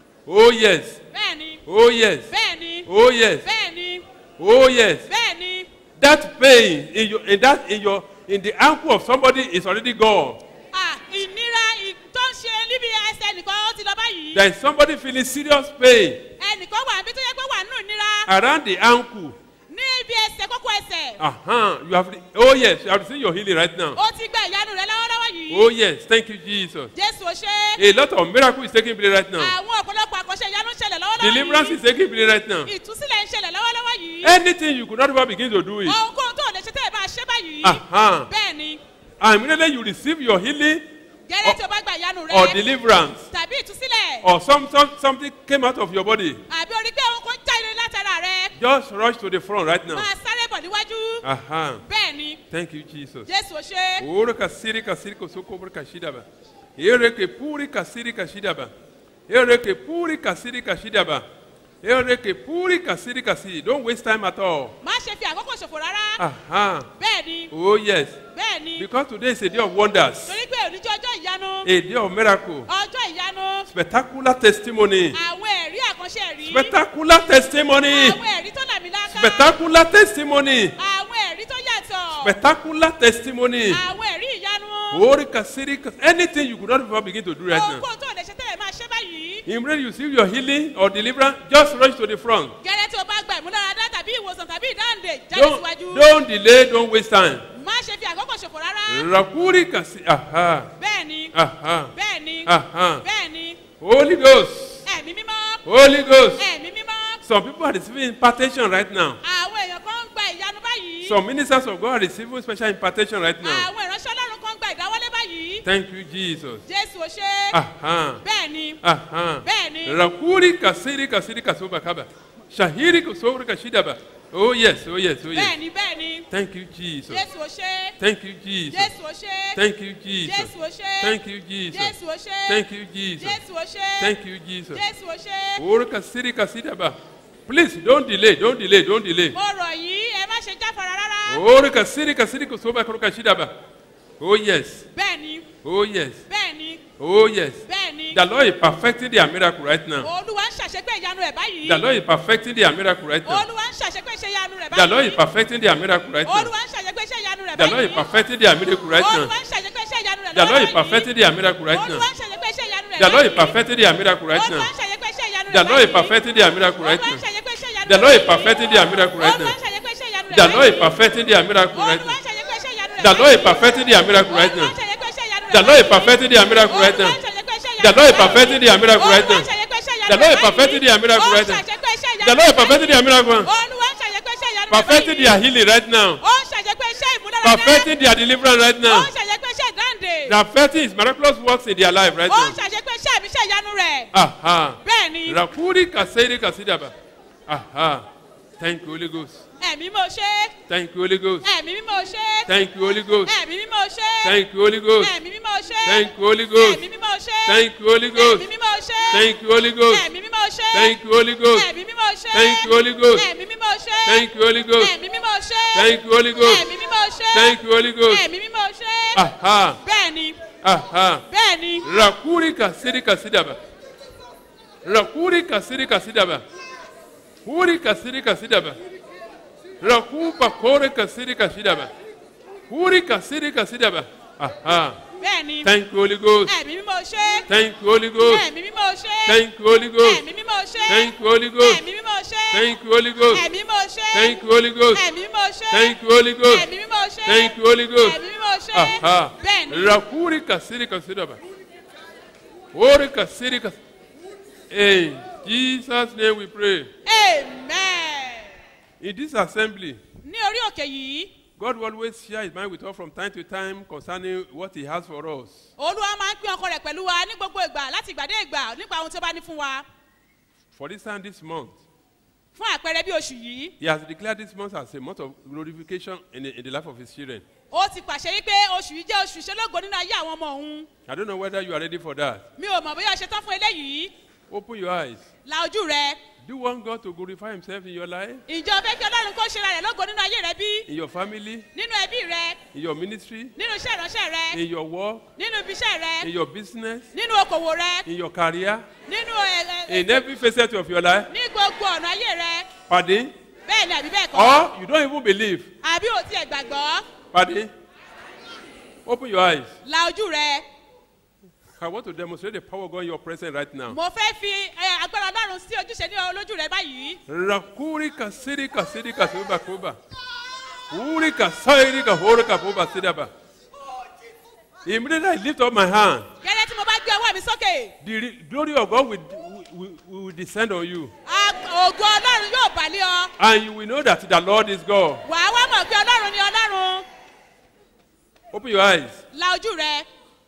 Oh yes.
bẹ́ẹ̀ ni
Oh yes.
bẹ́ẹ̀ ni
Oh yes.
bẹ́ẹ̀ ni
Oh yes.
bẹ́ẹ̀ ni
That pain in your in that in your in the ankle of somebody is already gone.
Ah, ìnira ì- tó ń ṣe níbi ẹsẹ̀ nìkan ó ti lọ báyìí
There is somebody feeling serious pain
ẹnìkan wà níbi tó yẹ pé wà nínú ìnira
around the ankle.
ní ibi ẹsẹ̀ kókó ẹsẹ̀
Uh-huh. You have oh yes, you have seen your healing right now.
ó ti gba ìyanu rẹ lọ́wọ́lọ́wọ́ yìí
Oh yes, thank you, Jesus.
jésù ò ṣe
A lot of miracle is taking place right now.
àwọn ọ̀pọ̀lọpọ̀ àkànṣe ìyanu ń ṣẹlẹ̀ lọ́wọ́lọ́wọ́
Deliverance
yìí
is taking place right now.
ìtúsílẹ̀ ń ṣẹlẹ̀ lọ́wọ́lọ́wọ́ yìí
Anything you could not ever begin to do it.
ohunkóhun tó lè ṣe tẹ́lẹ̀ máa ṣe báyìí
Uh-huh.
bẹ́ẹ̀ ni
And immediately you receive your healing
gẹ́lẹ́ tí o bá gba ìyanu rẹ
or deliverance
tàbí ìtúsílẹ̀
or some, some something came out of your body.
àbí orí pé ohun kan jáde látara rẹ
Just rush to the front right now.
máa sáré bọ̀ níwájú
Uh-huh.
bẹ́ẹ̀ ni
Thank you, Jesus.
jésù ò ṣe
Oro kasiri kasiri kosoko bur kashidaba. Ere ke puri kasiri kashidaba. Ere ke puri kasiri kashidaba. Ere ke puri kasiri kasiri. Don't waste time at all.
má ṣe fi àkókò ṣòfò rárá
Uh-huh.
bẹ́ẹ̀ ni
Oh yes.
bẹ́ẹ̀ ni
Because today is a day of wonders.
torí pé oníjọ́ ọjọ́ ìyanu
A day of miracle.
ọjọ́ ìyanu
Spectacular testimony.
àwọn ẹ̀rí àkànṣe ẹ̀rí
Spectacular testimony.
àwọn ẹ̀rí tó làmìlaka
Spectacular testimony.
àwọn ẹ̀rí tó yàtọ̀
Spectacular testimony.
àwọn ẹ̀rí ìyanu
Ori kasiri kas- anything you could not even begin to do right now.
ohunkóhun tó lè ṣe tẹ́lẹ̀ máa ṣe báyìí
Immediately you see your healing or deliverance, just rush to the front.
gẹ́lẹ́ tí o bá gba ìmúláradá tàbí ìwòsàn tàbí ìdáǹdè jáde
Don't,
síwájú
don't delay, don't waste time.
má ṣe fi àkókò ṣòfò rárá
Rakuri kasi, aha,
bẹ́ẹ̀ ni
aha,
bẹ́ẹ̀ ni
aha.
bẹ́ẹ̀ ni
Holy Ghost,
ẹ̀mí mímọ́
Holy Ghost.
ẹ̀mí mímọ́
Some people are receiving impartation right now.
àwọn èèyàn kan ń gba ìyanu báyìí
Some ministers of God are receiving special impartation right now.
àwọn ìránṣẹ́ ọlọ́run kan ń gba ìdáwọ́lé báyìí
Thank you, Jesus.
jésù ò ṣe
Aha.
bẹ́ẹ̀ ni
Aha.
bẹ́ẹ̀ ni
Rakuri kasiri kasiri kasoba kaba. Shahiri kusobri kashidaba. Oh yes, oh yes, oh
bẹ́ẹ̀
yes.
ni bẹ́ẹ̀ ni
Thank you, Jesus.
jésù ò ṣe
Thank you, Jesus.
jésù ò ṣe
Thank you, Jesus.
jésù ò ṣe
Thank you, Jesus.
jésù ò ṣe
Thank you, Jesus.
jésù ò ṣe
Thank you, Jesus.
jésù ò ṣe
Oro kasiri kasidaba. Please don't delay, don't delay, don't delay.
mo rọ̀ yìí ẹ má ṣe jáfara rárá
Oro kasiri kasiri kusoba koro kashidaba. Oh yes,
bẹ́ẹ̀ ni
oh yes,
bẹ́ẹ̀ ni
oh yes.
bẹ́ẹ̀ ni
The Lord is perfecting their miracle right now.
olúwa ń ṣàṣepé ìyanu rẹ̀ báyìí
The Lord is perfecting their miracle right now.
olúwa ń ṣàṣepé iṣẹ́ ìyanu rẹ̀
The Lord
báyìí
is perfecting their miracle right now.
olúwa ń ṣàṣepé iṣẹ́ ìyanu rẹ̀
The Lord is
báyìí
perfecting their miracle right now.
olúwa ń ṣàṣepé iṣẹ́ ìyanu rẹ̀
The Lord is
lọ́wọ́
perfecting their miracle right
olúwa
now.
ń ṣàṣepé iṣẹ́ ìyanu rẹ̀
The Lord is
báyìí
perfecting their miracle right
olúwa
now.
ń ṣàṣepé iṣẹ́ ìyanu rẹ̀
The Lord is
báyìí
perfecting their miracle right
olúwa ń
now.
ṣàṣepé iṣẹ́ ìyanu
The
rẹ̀
Lord is
báyìí
perfecting their miracle right
olúwa
now.
ń ṣàṣepé iṣẹ́ ìyanu rẹ̀
The Lord is
báyìí
perfecting their miracle right
olúwa
now.
ń ṣàṣepé iṣẹ́ ìyanu rẹ̀
The Lord is
báyìí
perfecting their miracle right now.
olúwa ń ṣàṣepé iṣẹ́ ìyanu rẹ̀
The Lord is
báyìí
perfecting their miracle right now.
olúwa ń ṣàṣepé iṣẹ́ ìyanu
The Lord is
rẹ̀
perfecting their miracle right
olúwa
now.
ń ṣàṣepé iṣẹ́ ìyanu
The
rẹ̀
Lord is
báyìí
perfecting their miracle right
ó ń
now.
ṣàṣepé iṣẹ́ ìyanu
The Lord is
rẹ̀
perfecting their miracle.
olúwa ń ṣàṣepé iṣẹ́ ìyanu ìyanu rẹ̀
Perfecting their healing right now.
ó ń ṣàṣepé iṣẹ́ ìmúdáradá
Perfecting their deliverance right
ó
now.
ń ṣàṣepé iṣẹ́ ìdáǹdè
Perfecting his miraculous works in their life right
ó ń
now.
ṣàṣepé iṣẹ́ ìmíṣẹ́ ìyanu rẹ̀
Aha.
bẹ́ẹ̀ ni
Rakuri kaseri kasidaba. Aha. Thank you, Holy Ghost.
ẹ̀mí mo ṣe
Thank you, Holy Ghost.
ẹ̀mí mímọ́ ṣe
Thank you, Holy Ghost.
ẹ̀mí mímọ́ ṣe
Thank you, Holy Ghost.
ẹ̀mí mímọ́ ṣe
Thank you, Holy Ghost.
ẹ̀mí mímọ́ ṣe
Thank you, Holy Ghost.
ẹ̀mí mímọ́ ṣe
Thank you, Holy Ghost.
ẹ̀mí mímọ́ ṣe
Thank you, Holy Ghost.
ẹ̀mí mímọ́ ṣe
Thank you, Holy Ghost.
ẹ̀mí mímọ́ ṣe
Thank you, Holy Ghost.
ẹ̀mí mímọ́ ṣe
Thank you, Holy Ghost.
ẹ̀mí mímọ́ ṣe
Thank you, Holy Ghost.
ẹ̀mí mímọ́ ṣe
Aha.
bẹ́ẹ̀ ni
Aha.
bẹ́ẹ̀ ni
Rakuri kasiri kasidaba. Rakuri kasiri kasidaba. Huri kasiri kasidaba. Rakupa kore kasiri kasidaba. Huri kasiri kasidaba. Aha.
bẹ́ẹ̀ ni
Thank you, Holy Ghost.
ẹ̀mí mímọ́ ṣe
Thank you, Holy Ghost.
ẹ̀mí mímọ́ ṣe
Thank you, Holy Ghost.
ẹ̀mí mímọ́ ṣe
Thank you, Holy Ghost.
ẹ̀mí mímọ́ ṣe
Thank you, Holy Ghost.
ẹ̀mí mímọ́ ṣe
Thank you, Holy Ghost.
ẹ̀mí mímọ́ ṣe
Thank you, Holy Ghost.
ẹ̀mí mímọ́ ṣe
Thank you, Holy Ghost.
ẹ̀mí mímọ́ ṣe
Aha.
bẹ́ẹ̀ ni
Rakuri kasiri kasidaba. Huri kasiri kas. In Jesus' name we pray.
amen
In this assembly,
ní orí òkè yìí
God will always share his mind with us from time to time concerning what he has for us.
olúwa máa ń pín ọkọ rẹ̀ pẹ̀lú wa ní gbogbo ìgbà láti ìgbà dé ìgbà nípa ohun tí ó bá ní fún wa
For this time this month,
fún àpẹẹrẹ bí oṣù yìí
he has declared this month as a month of glorification in the, in the life of his children.
ó ti pàṣẹ wípé oṣù yìí jẹ́ oṣù ìṣelógo nínú ayé àwọn ọmọ òun
I don't know whether you are ready for that.
mi ò mọ̀ bóyá o ṣe tán fún eléyìí
Open your eyes.
la ojú rẹ
Do you want God to glorify himself in your life,
ìjọ fẹ́ kí ọlọ́run kó ṣe ra rẹ̀ lógo nínú ayé rẹ bí
in your family,
nínú ẹbí rẹ
in your ministry,
nínú iṣẹ́ ìránṣẹ́ rẹ
in your work,
nínú ibi iṣẹ́ rẹ
in your business,
nínú okòwò rẹ
in your career,
nínú ẹ ẹ
in every facet of your life?
ní gbogbo ọ̀nà ayé rẹ
Pardon?
bẹ́ẹ̀ ni àbí bẹ́ẹ̀ kọ́
Or you don't even believe?
àbí ò tiẹ̀ gbàgbọ́
Pardon? Open your eyes.
la ojú rẹ
I want to demonstrate the power of God in your presence right now.
mo fẹ́ fi ẹ, agbára ọlọ́run sí ojúṣe ní olójú rẹ báyìí
Rakuri kasiri kasiri kasuba kuba. Uri kasairi kahoro kapuba sidaba. Immediately I lift up my hand,
gẹ́gẹ́ tí mo bá gbé ọwọ́ mi sókè
the re- glory of God will, will, will descend on you.
a- ògo ọlọ́run yóò bàlẹ́ ọ
And you will know that the Lord is God.
wàá wá mọ̀ pé ọlọ́run ni ọlọ́run
Open your eyes.
la ojú rẹ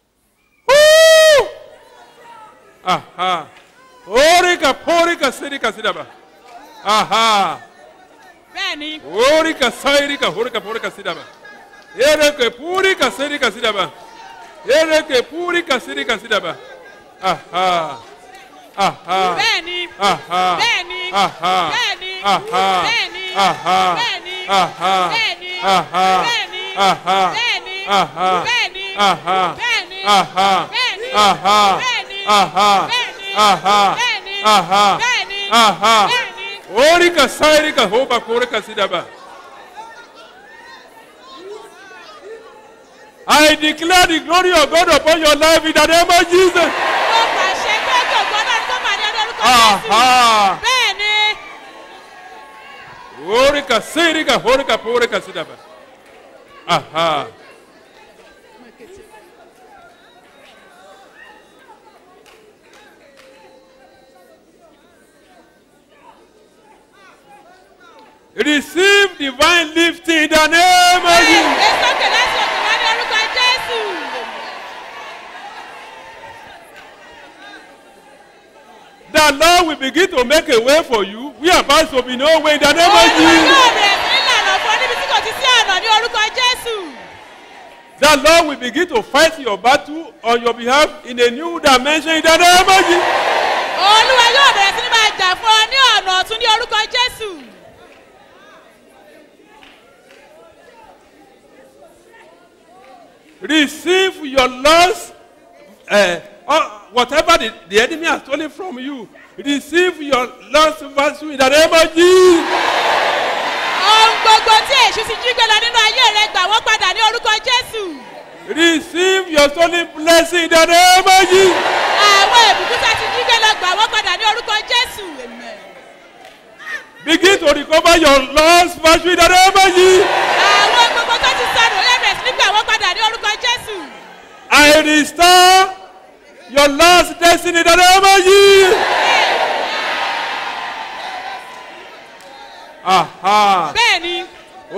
Aha. Ori kapori kasiri kasidaba. Aha.
bẹ́ẹ̀ ni
Ori kasairi kahoro kapori kasidaba. Ere ke puri kasiri kasidaba. Ere ke puri kasiri kasidaba. Aha. Aha.
bẹ́ẹ̀ ni
Aha.
bẹ́ẹ̀ ni
Aha.
bẹ́ẹ̀ ni
Aha.
bẹ́ẹ̀ ni
Aha.
bẹ́ẹ̀ ni
Aha.
bẹ́ẹ̀ ni
Aha.
bẹ́ẹ̀ ni
Aha.
bẹ́ẹ̀ ni
Aha.
bẹ́ẹ̀ ni
Aha.
bẹ́ẹ̀ ni
Aha.
bẹ́ẹ̀ ni
Aha.
bẹ́ẹ̀ ni
Aha.
bẹ́ẹ̀ ni
Aha.
bẹ́ẹ̀ ni
Aha.
bẹ́ẹ̀ ni
Aha.
bẹ́ẹ̀ ni.
Ori kasairi kahoba kore kasidaba. I declare the glory of God upon your life in the name of Jesus.
mo pàṣẹ pé gbogbo ọlọ́run tó bàlẹ́ ọlọ́run
Aha.
bẹ́ẹ̀ ni
Ori kasiri kahore kapore kasidaba. Aha. Receive divine lifting in the name of Jesus.
ẹ sókè láti òkè wá ní orúkọ jésù
The Lord will begin to make a way for you. We are about to be no way in the name of
olúwa
Jesus.
yóò bẹ̀rẹ̀ sí ní lànà fún ọ níbi tí kò ti sí ọ̀nà ní orúkọ jésù
The Lord will begin to fight your battle on your behalf in a new dimension in the name of Jesus.
olúwa yóò bẹ̀rẹ̀ sí ní máa jà fún ọ ní ọ̀nà ọ̀tún ní orúkọ jésù
Receive your loss, uh, uh, whatever the, the enemy has stolen from you. Receive your lost virtue in the name of Jesus.
ohun gbogbo tí èṣù ti jí gbé lọ nínú ayé rẹ gbà wọ́n padà ní orúkọ jésù
Receive your stolen blessing in the name of Jesus.
àwọn ìbùkún tí a ti jí gbé lọ gbà wọ́n padà ní orúkọ jésù Amen.
Begin to recover your lost virtue in the name of Jesus.
àwọn gbogbo tó ti sọnù ó yẹ bẹ̀rẹ̀ sí ní gbà wọ́n padà ní orúkọ jésù
I restore your lost destiny in the name of Jesus. Aha.
bẹ́ẹ̀ ni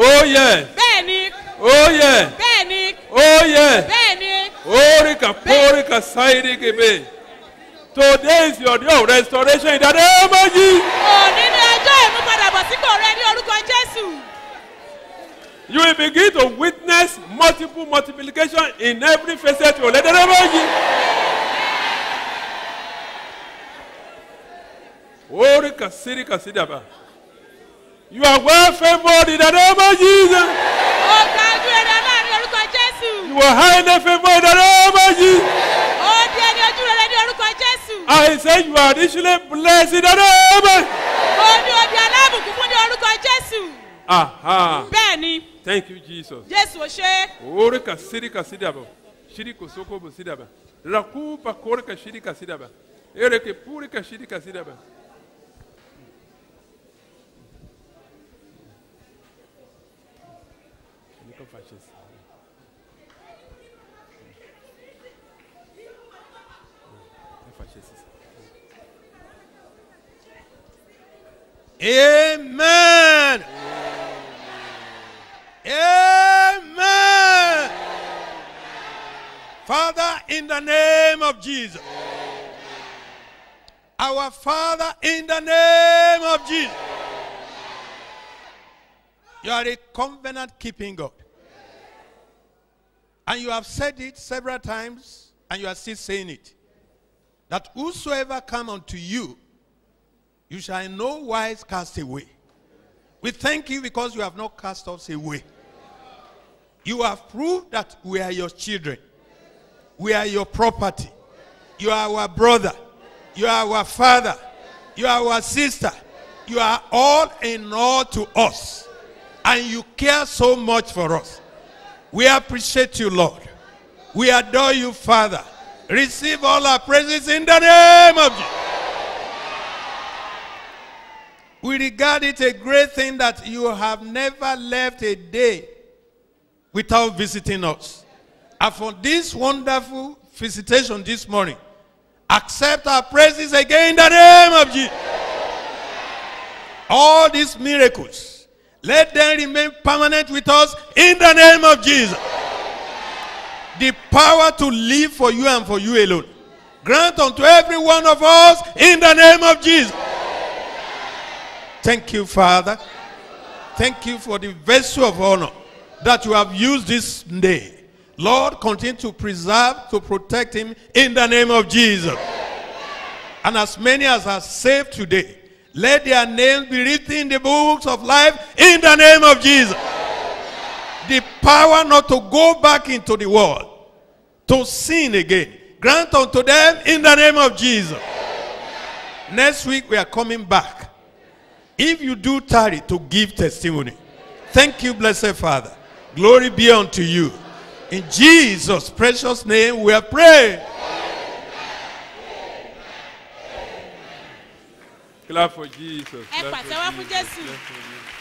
Oh yes.
bẹ́ẹ̀ ni
Oh yes.
bẹ́ẹ̀ ni
Oh yes.
bẹ́ẹ̀ ni
Orika porika sairi kebe. Today is your day of restoration in the name of Jesus.
òní ní ọjọ́ ìmúpadàbọ̀sípò rẹ ní orúkọ jésù
You will begin to witness multiple multiplication in every facet of your life. In the name of Jesus. Orika sirika sidaba. You are well favored in the name of Jesus.
ó gba ojú rere láàrin orúkọ jésù
You are highly favored in the name of Jesus.
ó di ẹni ojú rere ní orúkọ jésù
I say you are richly blessed in the name of
ó ní odi alábùkún fún ní orúkọ jésù
Aha.
bẹ́ẹ̀ ni
Thank you, Jesus.
jésù ò ṣe é.
Orika sirika sidaba. Shiriko soko bo sidaba. Rakupa korika shirika sidaba. Ereke purika shirika sidaba. Niko fascist. Fascist.
Amen. Amen. Father, in the name of Jesus. Our Father, in the name of Jesus. You are a covenant keeping God. And you have said it several times, and you are still saying it. That whosoever come unto you, you shall in no wise cast away. We thank you because you have not cast us away. You have proved that we are your children. We are your property. You are our brother. You are our father. You are our sister. You are all in all to us. And you care so much for us. We appreciate you, Lord. We adore you, Father. Receive all our praises in the name of Jesus. We regard it a great thing that you have never left a day without visiting us. And for this wonderful visitation this morning, accept our praises again in the name of Jesus. All these miracles, let them remain permanent with us in the name of Jesus. The power to live for you and for you alone. Grant unto every one of us in the name of Jesus. Thank you, Father. Thank you for the vessel of honor that you have used this day. Lord, continue to preserve, to protect him in the name of Jesus. And as many as are saved today, let their names be written in the books of life in the name of Jesus. The power not to go back into the world, to sin again. Grant unto them in the name of Jesus. Next week we are coming back. If you do tarry to give testimony, thank you, blessed Father. Glory be unto you. In Jesus' precious name we are praying.
Clap for Jesus.
ẹ
Clap for
pàtẹ́wọ́ fún
Jesus.
jésù.
Clap for Jesus.